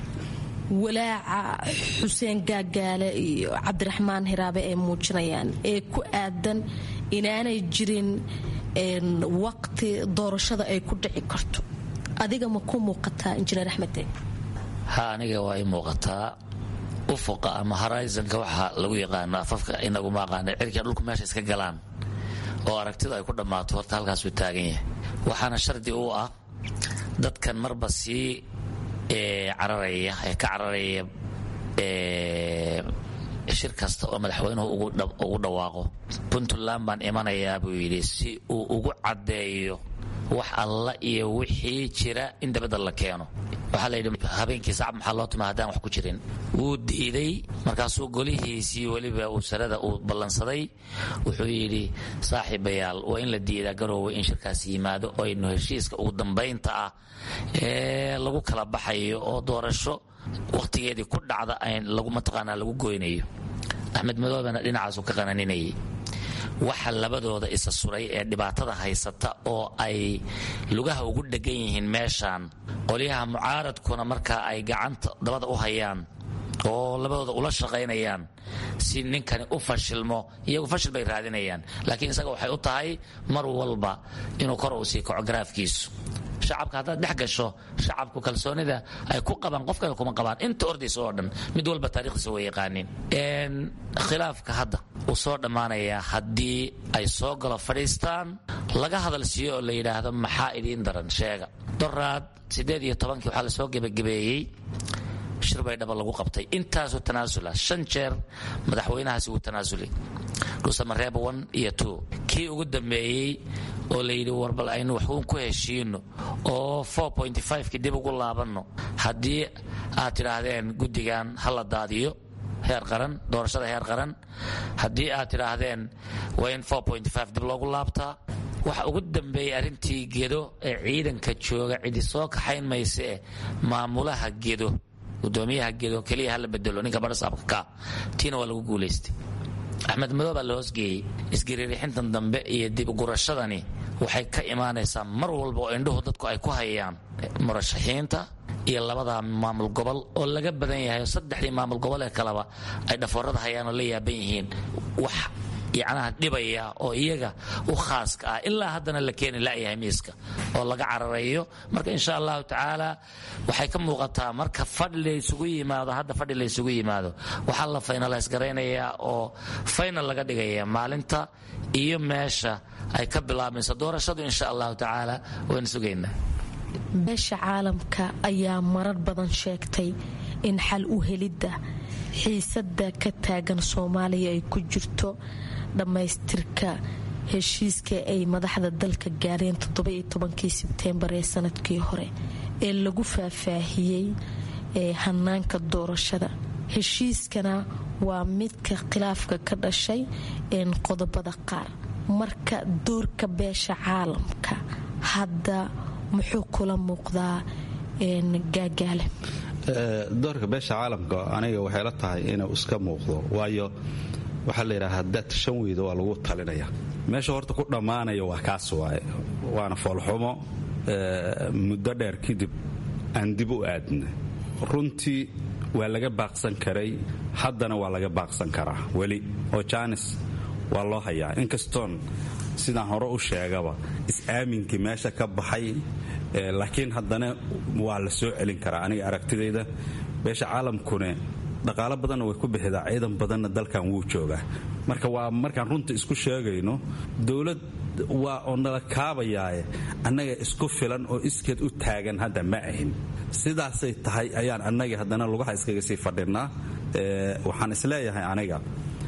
walaaca xuseen gaagaale iyo cabdiraxmaan hiraabe ay muujinayaan ee ku aadan inaanay jirin waqti doorashada ay ku dhici karto adiga ma ku muuqataa injineer axmede ha aniga waa i muuqataa ufuqa ama horizonka waxaa lagu yaqaano afafka inaguma aqaana cirka dhulku meesha iska galaan oo aragtidu ay ku dhammaato horta halkaasuu taagan yahay waxaana shardi u ah dadkan marba sii cararaya ee ka cararaya shir kasta oo madaxweynuhu ugu dhawaaqo puntland baan imanayaa buu yidhi si uu ugu caddeeyo wax alla iyo wixii jira in dabadda la keeno waxaa layidhi habeenkii sacab maxaa loo tuma haddaan wax ku jirin wuu diiday markaasuu golihiisii weliba uu sarada uu ballansaday wuxuu yidhi saaxiibayaal waa in la diidaa garoowe in shirkaas yimaado oo aynu heshiiska ugu dambaynta ah ee lagu kala baxayo oo doorasho wakhtigeedii ku dhacda lagu mataqaanaa lagu goynayo axmed madoobena dhinacaasu ka qananinayay waxa labadooda isa suray ee dhibaatada haysata oo ay lugaha ugu dhegan yihiin meeshaan qolyaha mucaaradkuna markaa ay gacanta dabada u hayaan oo labadooda ula shaqaynayaan si ninkani u fashilmo iyagu fashil bay raadinayaan laakiin isaga waxay u tahay mar walba inuu kor uu sii kaco garaafkiisu shacabka haddaad dhex gasho shacabku kalsoonida ay ku qabaan qofkana kuma qabaan inta ordaysa oo dhan mid walba taarikhdiisa way yaqaaniin khilaafka hadda uu soo dhammaanayaa haddii ay soo galo fadhiistaan laga hadal siiyo oo la yidhaahdo maxaa idiin daran sheega doraad siddeed iyo tobankii waxaa lasoo gebagabeeyey shir baydhaba lagu qabtay intaasoo tanaasula shan jeer madaxweynahaasi wuu tanaasulay dhuusamareeb one iyo two kii ugu dambeeyey oo layidhi warbal aynu waxuun ku heshiino oo ki dib ugu laabanno haddii aad tidhaahdeen guddigan ha la daadiyo heer qaran doorashada heer qaran haddii aad tidhaahdeen waa in dib loogu laabtaa waxa ugu dambeeyey arrintii gedo ee ciidanka jooga cidi soo kaxayn mayse eh maamulaha gedo gudoomiyaha gedo keliya hala bedelo ninka barasaabka ka tiina waa lagu guulaystay axmed madow baa la hoosgeeyey isgariirixintan dambe iyo dib ugurashadani waxay ka imaanaysaa mar walba oo indhuhu dadku ay ku hayaan murashaxiinta iyo labada maamul gobol oo laga badan yahay oo saddexdii maamul gobol ee kaleba ay dhafoorada hayaan oo la yaaban yihiin wax yacnaha dhibaya oo iyaga u khaaska ah ilaa haddana la keeni la'yahay miiska oo laga cararayo marka insha allahu tacaala waxay ka muuqataa marka fadhi laysugu yimaado hadda fadhi laysugu yimaado waxaa la faynalays garaynayaa oo faynal laga dhigaya maalinta iyo meesha ay ka bilaabmayso doorashadu insha allahu tacaala waynu sugaynaa beesha caalamka ayaa marar badan sheegtay in xal u helidda xiisada ka taagan soomaaliya ay ku jirto dhammaystirka heshiiska ay madaxda dalka gaareen todobayotobankii sebteembar ee sanadkii hore ee lagu faahfaahiyey ee hanaanka doorashada heshiiskana waa midka khilaafka ka dhashay qodobada qaar marka doorka beesha caalamka hadda muxuu kula muuqdaa gaagaale doorka beesha caalamka aniga waxay la tahay inuu iska muuqdo waayo waxaa la yidhaha hadaad shan weyda waa lagu talinaya meesha horta ku dhammaanaya waa kaas waaye waana foolxumo muddo dheer kadib aan dib u aadna runtii waa laga baaqsan karay haddana waa laga baaqsan karaa weli oo jaanis waa loo hayaa inkastoon sidaan hore u sheegaba is-aaminkii meesha ka baxay laakiin haddana waa la soo celin karaa aniga aragtidayda beesha caalamkune dhaqaalo badanna way ku bixidaa ciidan badanna dalkan wuu joogaa marka waa markaan runta isku sheegayno dowlad waa oo nala kaabayaaye annaga isku filan oo iskeed u taagan hadda ma ahin sidaasay tahay ayaan annaga haddana lugaha iskaga sii fadhinaa waxaan isleeyahay aniga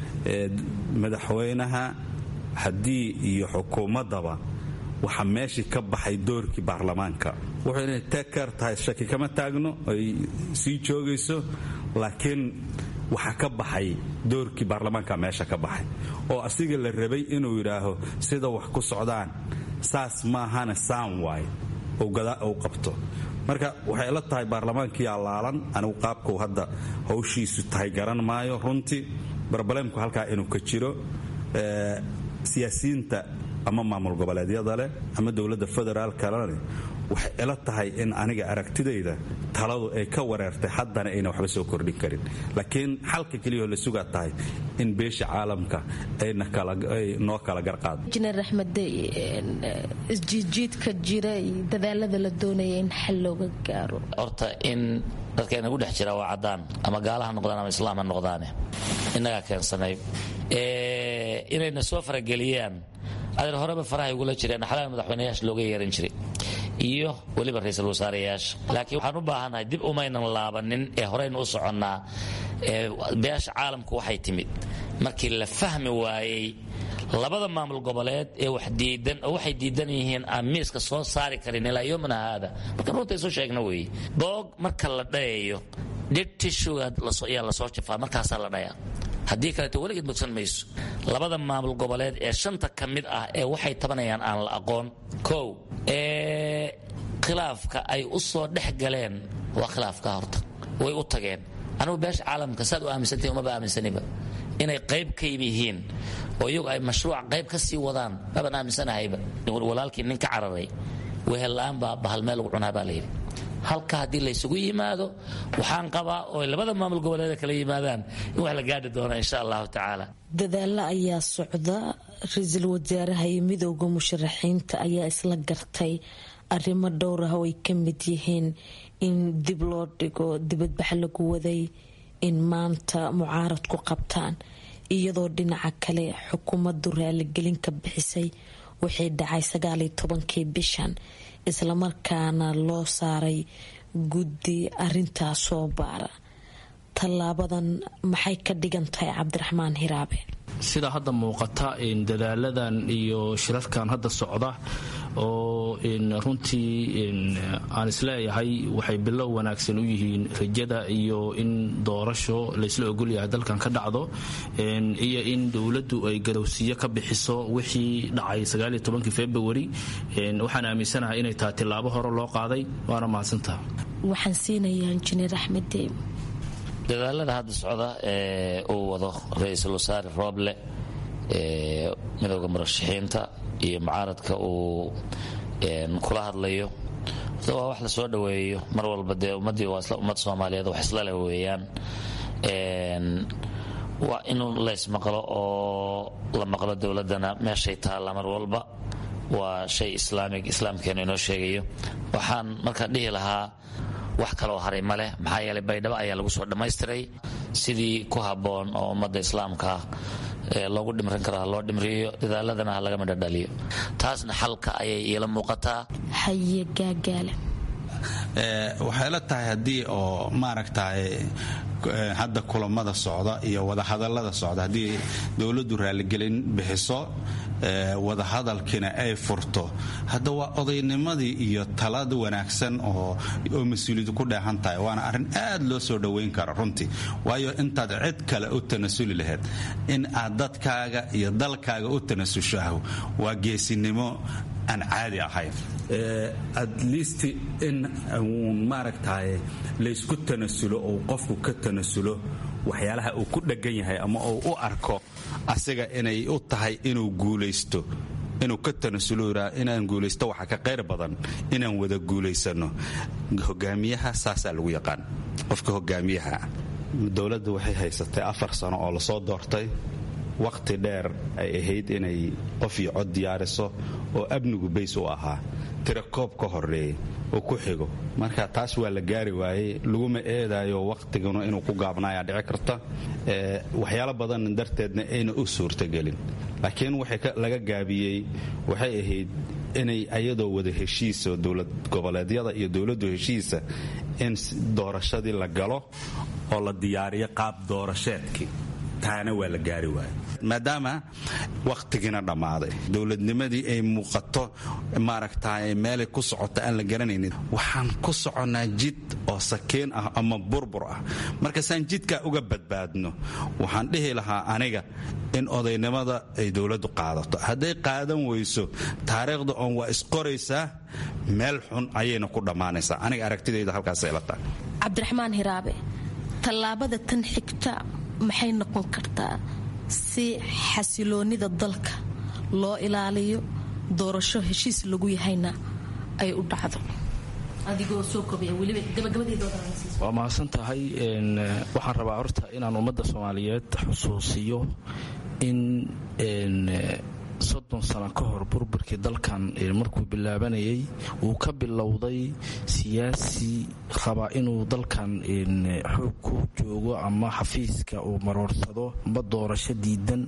madaxweynaha haddii iyo xukuumaddaba waxaa meeshii ka baxay doorkii baarlamaanka wuxuu inay teker tahay shaki kama taagno ay sii joogayso laakiin waxaa ka baxay doorkii baarlamaanka meesha ka baxay oo asiga la rabay inuu yidhaaho sida wax ku socdaan saas maahana saan waay uu qabto marka waxay ila tahay baarlamaankii allaalan anigu qaabkuu hadda hawshiisu tahay garan maayo runtii barbaleemku halkaa inuu ka jiro siyaasiyiinta ama maamul goboleedyada leh ama dowladda federaalkalene waxay ila tahay in aniga aragtidayda taladu ay ka wareertay haddana ayna waxba soo kordhin karin laakiin xalka keliyao la sugaa tahay in beesha caalamka ay noo kala garqaado injineer axmed isjiidjiidka jira iyo dadaalada la doonaya in xal looga gaaro horta in dadka inagu dhex jira waa caddaan ama gaala ha noqdaan ama islaam ha noqdaane innagaa keensanay inayna soo farageliyaan adeer horeba farahay ugula jireen xalaal madaxweynayaasha looga yeeran jiray iyo weliba ra-iisul wasaareyaasha laakiin waxaan u baahannahay dib umaynan laabanin ee horeynu u soconnaa beesha caalamku waxay timid markii la fahmi waayey labada maamul goboleed ee wax diidan oo waxay diidan yihiin aan miiska soo saari karin ilaa yomina haada markaan runta isu sheegna weeye boog marka la dhayayo dhir tishuga ayaa lasoo jafaa markaasaa la dhayaa haddii kaleeto weligeed bogsan mayso labada maamul goboleed ee shanta ka mid ah ee waxay tabanayaan aan la aqoon kow ee khilaafka ay u soo dhex galeen waa khilaafka horta way u tageen anugu beesha caalamka saad u aaminsantahi umaba aaminsaniba inay qayb ka yihiin oo iyagu ay mashruuc qayb ka sii wadaan maban aaminsanahayba walaalkii nin ka cararay wehella'aan baa bahal meel lagu cunaa baa layidhi halka haddii laysugu yimaado waxaan qabaa oo labada maamul goboleeda kala yimaadaan in wax la gaadhi doono insha allahu tacaala dadaalo ayaa socda ra-iisul wasaaraha iyo midooda musharaxiinta ayaa isla gartay arrimo dhowr ah oo ay ka mid yihiin in dib loo dhigo dibadbax lagu waday in maanta mucaarad ku qabtaan iyadoo dhinaca kale xukuumaddu raaligelin ka bixisay waxay dhacay sagaaliyo tobankii bishan islamarkaana loo saaray guddi arintaas soo baara tallaabadan maxay ka dhigan tahay cabdiraxmaan hiraabe sida hadda muuqata dadaaladan iyo shirarkan hadda socda oo runtii aan isleeyahay waxay bilow wanaagsan u yihiin rajada iyo in doorasho laysla ogolyahay dalkan ka dhacdo iyo in dowladdu ay garowsiyo ka bixiso wixii dhacay februari waxaan aaminsanahay inay tahay tilaabo hore loo qaaday waana mahadsantaha waxaan siinayaa injineer axmed deem dadaalada hadda socda ee uu wado ra-iisul wasaare rooble midooda murashaxiinta iyo mucaaradka uu kula hadlayo waa wax lasoo dhoweeyo mar walba dee ummaddii waa isla ummad soomaaliyeed wax isla leh weeyaan waa in laysmaqlo oo la maqlo dowladdana meeshay taalla mar walba waa shay islaamig islaamkeenu inoo sheegayo waxaan markaa dhihi lahaa wax kaloo haray ma leh maxaa yeelay baydhabo ayaa lagu soo dhammaystiray sidii ku habboon oo ummadda islaamka loogu dhimrin karo ha loo dhimriyo dadaaladana ha laga midhodhaliyo taasna xalka ayay iila muuqataa haye gaagaale waxay la tahay haddii oo maaragtay hadda kulamada socda iyo wadahadalada socda haddii dowladdu raaligelin bixiso wadahadalkiina ay furto hadda waa odaynimadii iyo talada wanaagsan oo mas-uuliyadu ku dheehan tahay waana arrin aad loo soo dhoweyn kara runtii waayo intaad cid kale u tanasuli lahayd in aad dadkaaga iyo dalkaaga u tanasusho ah waa geesinimo aan caadi ahayn at least in uun maaragtaye laysku tanasulo ou qofku ka tanasulo waxyaalaha uu ku dheggan yahay ama uu u arko asiga inay u tahay inuu guulaysto inuu ka tanasulo inaan guulaysto waxa ka qayr badan inaan wada guulaysano hogaamiyaha saasaa lagu yaqaan qofka hogaamiyaha dowladda waxay haysatay afar sano oo lasoo doortay wakhti dheer ay ahayd inay qof iyo cod diyaariso oo amnigu bays u ahaa tira koob ka horeeyey oo ku xigo marka taas waa la gaari waayey laguma eedaayo wakhtiguna inuu ku gaabnaayaa dhici karta waxyaalo badan darteedna ayna u suurtagelin laakiin waxay laga gaabiyey waxay ahayd inay ayadoo wada heshiisa dowlad goboleedyada iyo dowladdu heshiisa in doorashadii la galo oo la diyaariyo qaab doorasheedkii taana waa la gaari waaya maadaama wakhtigiina dhammaaday dowladnimadii ay muuqato maaragta meelay ku socota aan la garanaynin waxaan ku soconnaa jid oo sakiin ah ama burbur ah markaasaan jidkaa uga badbaadno waxaan dhihi lahaa aniga in odaynimada ay dowladdu qaadato hadday qaadan weyso taariikhda oon waa isqoraysaa meel xun ayayna ku dhammaanaysaa aniga aragtidayda halkaasay la tahay cabdiraxmaan hiraabe tallaabada tan xigta maxay noqon kartaa si xasiloonida dalka loo ilaaliyo doorasho heshiis lagu yahayna ay u dhacdo waa mahadsan tahay waxaan rabaa horta inaan ummadda soomaaliyeed xusuusiyo in soddon sano ka hor burburkii dalkan markuu bilaabanayay uu ka bilowday siyaasi raba inuu dalkan xoog ku joogo ama xafiiska uu maroorsado amba doorasho diidan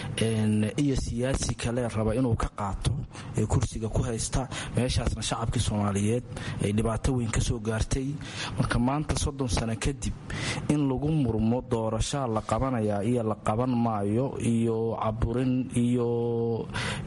iyo siyaasi kale raba inuu ka qaato ee kursiga ku haysta meeshaasna shacabkii soomaaliyeed ay dhibaato weyn ka soo gaartay marka maanta soddon sano kadib in lagu murmo doorashaa la qabanayaa iyo la qaban maayo iyo caburin iyo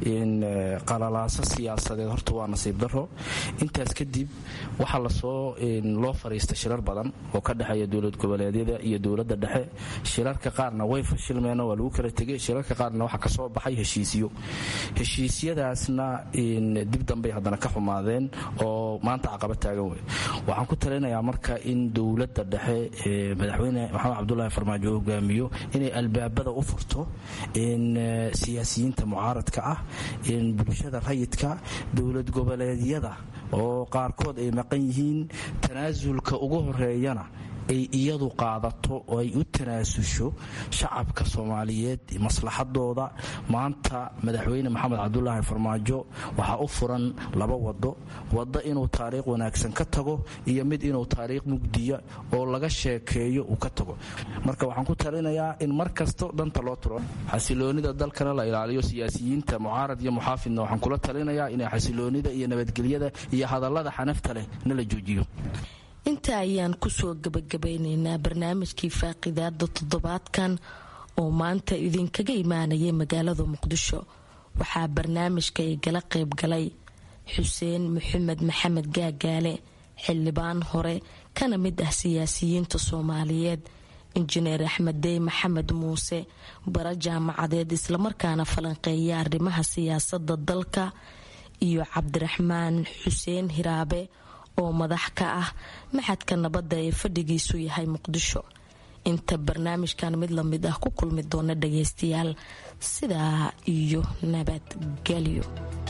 qalalaaso siyaasadeed horta waa nasiib daro intaas kadib waxaa lasoo loo fariistay shirar badan oo ka dhexeeya dowlad goboleedyada iyo dowladda dhexe shirarka qaarna way fashilmeen waa lagu kala tegay shirarka qaarna waxaa kasoo baxay heshiisyo heshiisyadaasna dib dambay haddana ka xumaadeen oo maanta caqaba taagan wey waxaan ku talinayaa marka in dowladda dhexe madaxweyne maxamed cabdulaahi farmaajo hogaamiyo inay albaabada u furto siyaasiyiinta mucaaradka ah bulshada rayidka dowlad goboleedyada oo qaarkood ay maqan yihiin tanaasulka ugu horeeyana ay iyadu qaadato oo ay u tanaasusho shacabka soomaaliyeed maslaxadooda maanta madaxweyne maxamed cabdulaahi farmaajo waxaa u furan laba wado wado inuu taariikh wanaagsan ka tago iyo mid inuu taariikh mugdiya oo laga sheekeeyo uu ka tago marka waxaan ku talinayaa in mar kasto dhanta loo turo xasiloonida dalkana la ilaaliyo siyaasiyiinta mucaarad iyo muxaafidna waxaan kula talinayaa inay xasiloonida iyo nabadgelyada iyo hadallada xanafta leh na la joojiyo inta ayaan kusoo gabagabeynaynaa barnaamijkii faaqidaada toddobaadkan oo maanta idinkaga imaanayay magaalada muqdisho waxaa barnaamijka ay gala qayb galay xuseen maxamed maxamed gaagaale xildhibaan hore kana mid ah siyaasiyiinta soomaaliyeed injineer axmed dey maxamed muuse bara jaamacadeed islamarkaana falanqeeya arrimaha siyaasada dalka iyo cabdiraxmaan xuseen hiraabe oo madax ka ah maxadka nabadda ee fadhigiisu yahay muqdisho inta barnaamijkan mid lamid ah ku kulmi doona dhageystayaal sidaa iyo nabadgelyo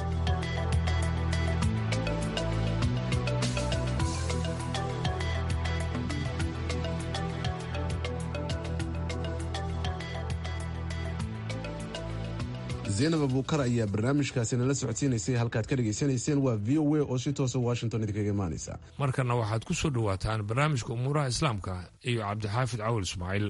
zaynab abuukar ayaa barnaamijkaasi nala socodsiinaysay halkaad ka dhegaysanayseen waa v o a oo si toosa washington idinkaga imaanaysa markana waxaad ku soo dhowaataan barnaamijka umuuraha islaamka iyo cabdixaafid cawal ismaaciil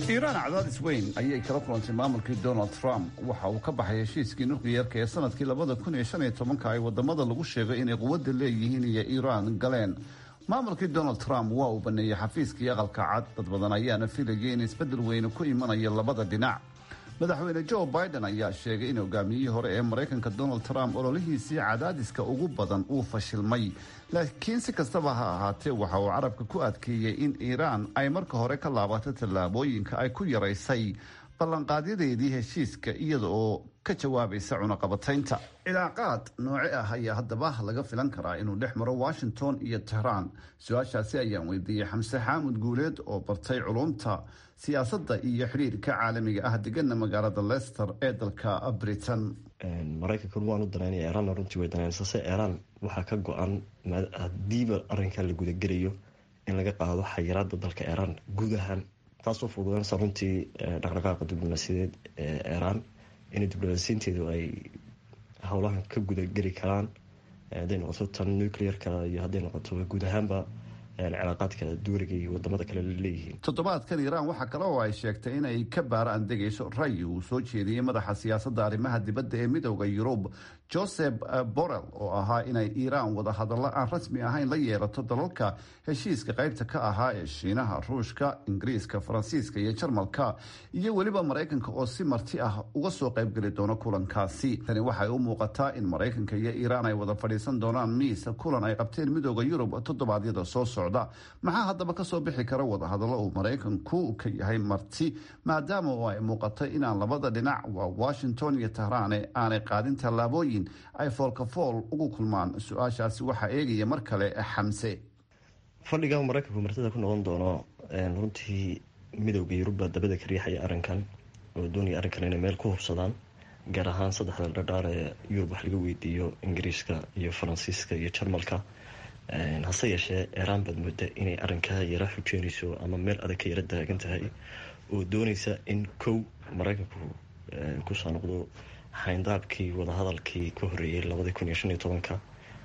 iiraan cadaadis weyn ayay kala kulantay maamulkii donald trump waxa uu ka baxay heshiiskii nukliyeerka ee sanadkii labada kun iyo shan iyo tobanka ay wadamada lagu sheegay inay quwadda leeyihiin iyo iiraan galeen maamulkii donald trump waa uu baneeyey xafiiskii aqalka cad dad badan ayaana filayay in isbeddel weyne ku imanayo labada dhinac madaxweyne joe biden ayaa sheegay in hogaamiyihii hore ee maraykanka donald trump ololihiisii cadaadiska ugu badan uu fashilmay laakiin si kastaba ha ahaatee waxa uu carabka ku adkeeyey in iiraan ay marka hore ka laabato tallaabooyinka ay ku yaraysay ballanqaadyadeedii heshiiska iyada oo ka jawaabaysa cunaqabataynta cilaaqaad nooce ah ayaa haddaba laga filan karaa inuu dhex maro washington iyo tehraan su-aashaasi ayaan weydiiyey xamse xaamud guuleed oo bartay culumta siyaasadda iyo xidhiirka caalamiga ah degana magaalada leicester ee dalka britain maraykankan waan u danaynaya iiraanna runtii way danaynaysa iiraan waxaa ka go-an hadiiba arrinkan la gudagelayo in laga qaado xayiraada dalka iiraan guud ahaan taasoo fududanaysa runtii dhaqdhaqaaqa diblomaasiyadeed ee iiraan in diblomaasiinteedu ay howlahan ka gudageli karaan hadday noqoto tan nuclearka iyo hadday noqoto guud ahaanba cilaaqaadka duuriga iyo wadamada kale leeyihiin toddobaadkan iiraan waxaa kale oo ay sheegtay inay ka baaraan degayso rayi uu soo jeediyey madaxa siyaasadda arrimaha dibadda ee midooda yurub joseph borrell oo ahaa inay iiraan wada hadallo aan rasmi ahayn la yeelato dalalka heshiiska qaybta ka ahaa ee shiinaha ruushka ingiriiska faransiiska iyo jarmalka iyo weliba maraykanka oo si marti ah uga soo qaybgeli doono kulankaasi tani waxay u muuqataa in maraykanka iyo iiraan ay wada fadhiisan doonaan miis kulan ay qabteen midooda yurub toddobaadyada soo socda maxaa haddaba kasoo bixi kara wadahadallo uu maraykanku ka yahay marti maadaama oo ay muuqatay inaan labada dhinac waa washington iyo tahraane aanay qaadin tallaabooyin ay foolkafool ugu kulmaan su-aashaasi waxaa eegaya mar kale xamse fadhiga maraykanku martida ku noqon doono runtii midowda yurubba dabada ka riixaya arrinkan oo doonaya arrinkan inay meel ku hubsadaan gaar ahaan saddexda dhadhaar ee yurub wax laga weydiiyo ingiriiska iyo faransiiska iyo jarmalka hase yeeshee iiraan baad mooda inay arrinkaa yara xujeynayso ama meel adag ka yara daagan tahay oo dooneysa in kow maraykanku kusoo noqdo xayndaabkii wadahadalkii ka horeeyey labadii kun iyo shan iyo tobanka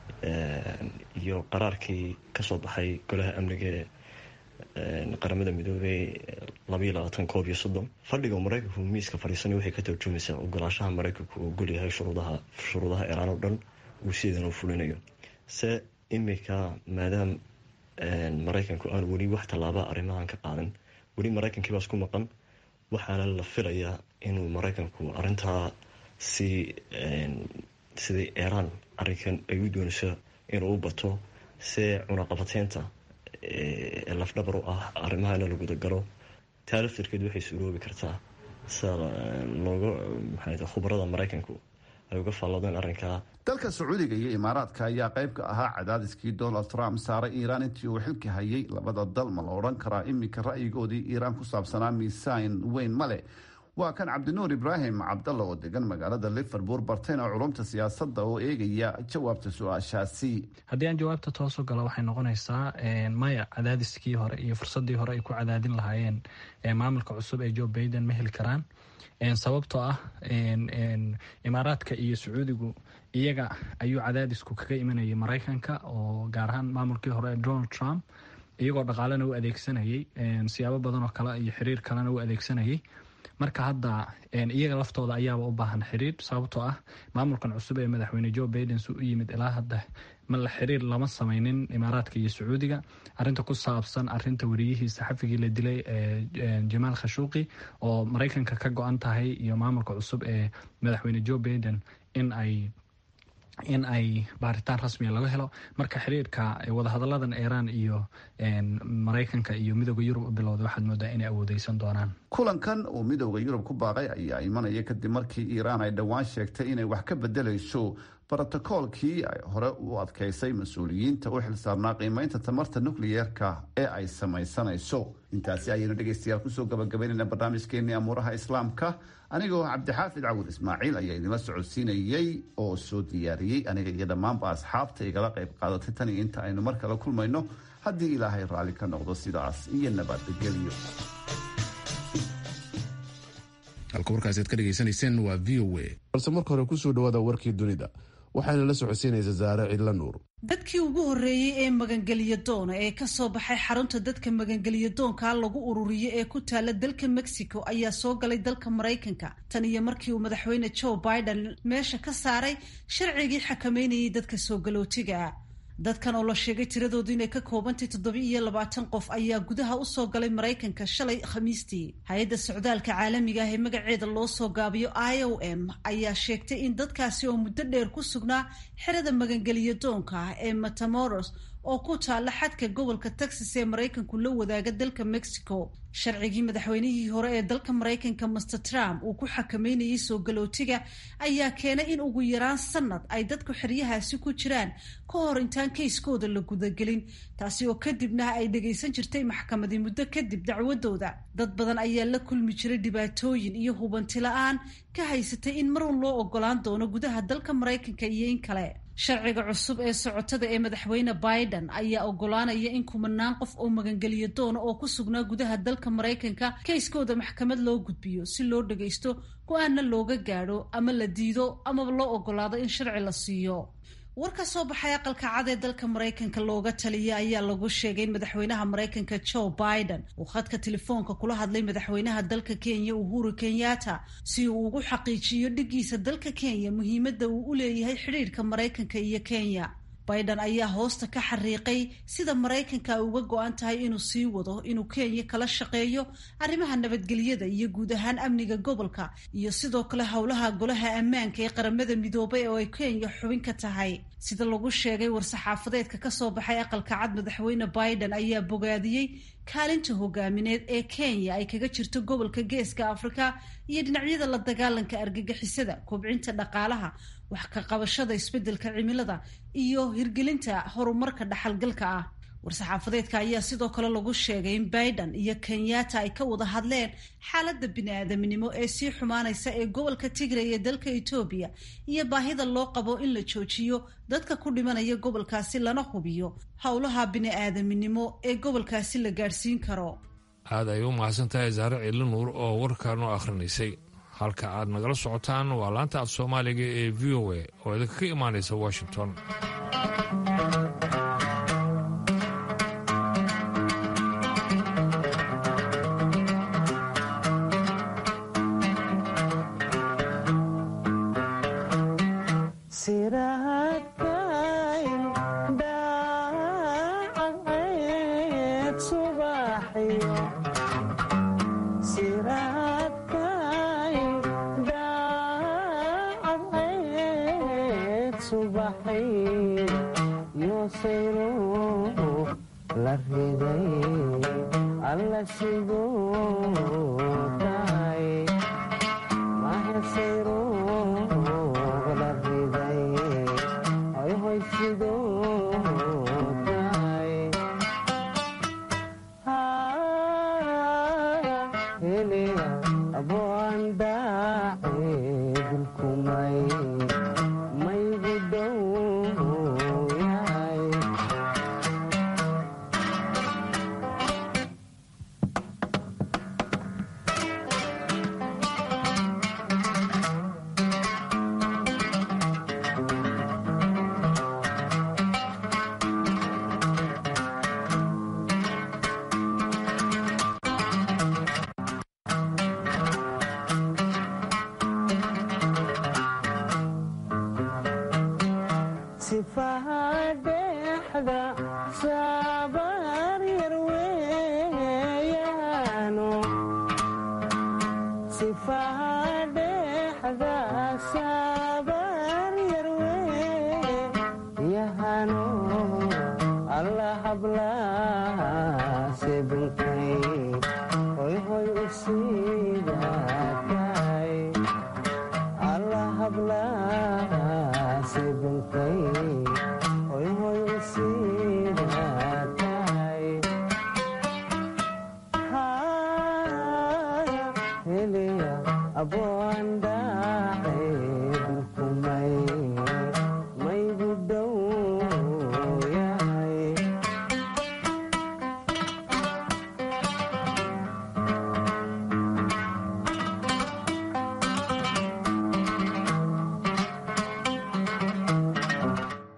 iyo qaraarkii kasoo baxay golaha amniga ee qaramada midoobey labaiyo labaatan koob iyo soddon fadhiga maraykanku miiska fadhiisanay waxay ka tarjumaysaa ogolaashaha maraykanku uu ogolyahay shuruudaha shuruudaha iiraan oo dhan uu sideedan u fulinayo se imika maadaama maraykanku aan weli wax tallaaba arrimahan ka qaadan weli maraykankii baas ku maqan waxaana la filayaa inuu maraykanku arintaa si sidai iiraan arrinkan ay u doonayso inuu u bato see cunaqabateynta lafdhabar u ah arrimahana la gudagalo taa laftirkeed waxay suroobi kartaa sida looga maxaa khubarada maraykanku ay uga faalloodeen arrinkaa dalka sacuudiga iyo imaaraadka ayaa qayb ka ahaa cadaadiskii donald trump saaray iiraan intii uu xilka hayay labada dal ma la odhan karaa iminka ra'yigoodii iiraan ku saabsanaa miisaan weyn male waa kan cabdinuur ibraahim cabdalla oo degan magaalada liverpool bartayna culumta siyaasadda oo eegaya jawaabta su-aashaasi haddii aan jawaabta toosu galo waxay noqonaysaa maya cadaadiskii hore iyo fursadii hore ay ku cadaadin lahaayeen maamulka cusub ee joe baiden ma heli karaan sababtoo ah imaaraadka iyo sacuudigu iyaga ayuu cadaadisku kaga imanayay maraykanka oo gaar ahaan maamulkii hore donald trump iyagoo dhaqaalena u adeegsanayay siyaabo badan oo kale iyo xiriir kalena u adeegsanayay marka hadda iyaga laftooda ayaaba u baahan xiriir sababtoo ah maamulkan cusub ee madaxweyne joe baiden su u yimid ilaa hadda ma la xiriir lama sameynin imaaraadka iyo sacuudiga arinta ku saabsan arinta wariyihii saxafigii la dilay ee jamaal khashuuqi oo maraykanka ka go-an tahay iyo maamulka cusub ee madaxweyne joe baiden in ay in ay baaritaan rasmiya laga helo marka xiriirka wadahadaladan iiraan iyo maraykanka iyo midooda yurub u bilowday waxaad moodaa inay awoodeysan doonaan kulankan uu midooda yurub ku baaqay ayaa imanaya kadib markii iiraan ay dhowaan sheegtay inay wax ka bedelayso brotokoolkii ay hore u adkeysay mas-uuliyiinta u xilsaarnaa qiimeynta tamarta nukliyeerka ee ay samaysanayso intaasi ayaynu dhegeystayaal kusoo gabagabaynayna barnaamijkeenii amuuraha islaamka anigoo cabdixaafid cawud ismaaciil ayaa idinla socodsiinayey oo soo diyaariyey aniga iyo dhammaanba asxaabta igala qayb qaadatay tan iyo inta aynu mar kale kulmayno haddii ilaahay raalli ka noqdo sidaas iyo nabadgelyo halka warkaasi aad ka dhegaysanayseen waa v o a balse marka hore kusoo dhawaada warkii dunida waxaana la socodsiinaysa saare cidla nuur dadkii ugu horreeyey ee magangeliya doona ee ka soo baxay xarunta dadka magangeliya doonka lagu ururiyo ee ku taala dalka mexico ayaa soo galay dalka maraykanka tan iyo markii uu madaxweyne joe biden meesha ka saaray sharcigii xakameynayay dadka soo galootiga dadkan oo la sheegay tiradoodu inay ka koobantay toddoba iyo labaatan qof ayaa gudaha usoo galay maraykanka shalay khamiistii hay-adda socdaalka caalamiga ah ee magaceeda loo soo gaabiyo i o m ayaa sheegtay in dadkaasi oo muddo dheer ku sugnaa xerada magangeliya doonka ah ee matamoros oo ku taalla xadka gobolka texas ee maraykanku la wadaaga dalka mexico sharcigii madaxweynihii hore ee dalka maraykanka master trump uu ku xakameynayay soo galootiga ayaa keenay in ugu yaraan sanad ay dadku xeryahaasi ku jiraan ka hor intaan kayskooda la gudagelin taasi oo kadibna ay dhagaysan jirtay maxkamadii muddo kadib dacwadooda dad badan ayaa la kulmi jiray dhibaatooyin iyo hubanti la-aan ka haysatay in marun loo ogolaan doono gudaha dalka maraykanka iyo in kale sharciga cusub ee socotada ee madaxweyne biden ayaa ogolaanaya in kumanaan qof oo magangeliyo doona oo ku sugnaa gudaha dalka maraykanka kayskooda maxkamad loo gudbiyo si loo dhagaysto go-aanna looga gaadho ama la diido amaba loo ogolaado in sharci la siiyo war ka soo baxay aqalka cad ee dalka maraykanka looga taliya ayaa lagu sheegay in madaxweynaha maraykanka joe biden uu khadka telefoonka kula hadlay madaxweynaha dalka kenya uhuru kenyatta si uu ugu xaqiijiyo dhigiisa dalka kenya muhiimadda uu u leeyahay xidhiirka maraykanka iyo kenya biden ayaa hoosta ka xariiqay sida maraykanka ay uga go-an tahay inuu sii wado inuu kenya kala shaqeeyo arrimaha nabadgelyada iyo guud ahaan amniga gobolka iyo sidoo kale howlaha golaha ammaanka ee qaramada midoobay oo ay kenya xubin ka tahay sida lagu sheegay war-saxaafadeedka kasoo baxay aqalka cad madaxweyne biden ayaa bogaadiyey kaalinta hogaamineed ee kenya ay kaga jirto gobolka geeska afrika iyo dhinacyada la dagaalanka argagixisada kobcinta dhaqaalaha wax ka qabashada isbeddelka cimilada iyo hirgelinta horumarka dhaxalgalka ah war-saxaafadeedka ayaa sidoo kale lagu sheegay in biden iyo kenyatta ay ka wada hadleen xaaladda bini-aadaminimo ee sii xumaanaysa ee gobolka tigray ee dalka etoobiya iyo baahida loo qabo in la joojiyo dadka ku dhimanaya gobolkaasi lana hubiyo howlaha bini-aadaminimo ee gobolkaasi la gaadhsiin karo aad ay u mahadsan tahay saare ciidli nuur oo warkan u akhrinaysay halka aad nagala socotaan waa laanta af soomaaliga ee v o a oo idinka ka imaanaysa washington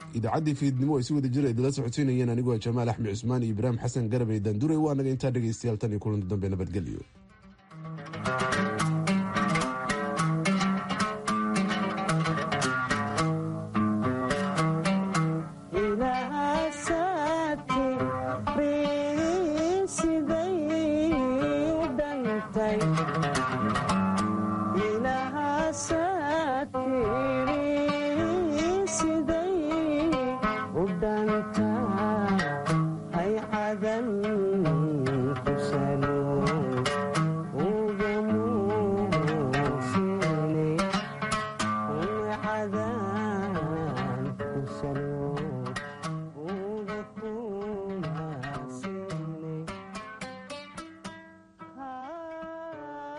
idaacaddii fiidnimo ay si wada jira idinla socodsiinayeen anigoo jamaal axmed cusmaan iyo ibraahim xasan garabey daanduray waa naga intaa dhegaystayaal tan iyo kulanti dambe nabadgelyo siday u dhantay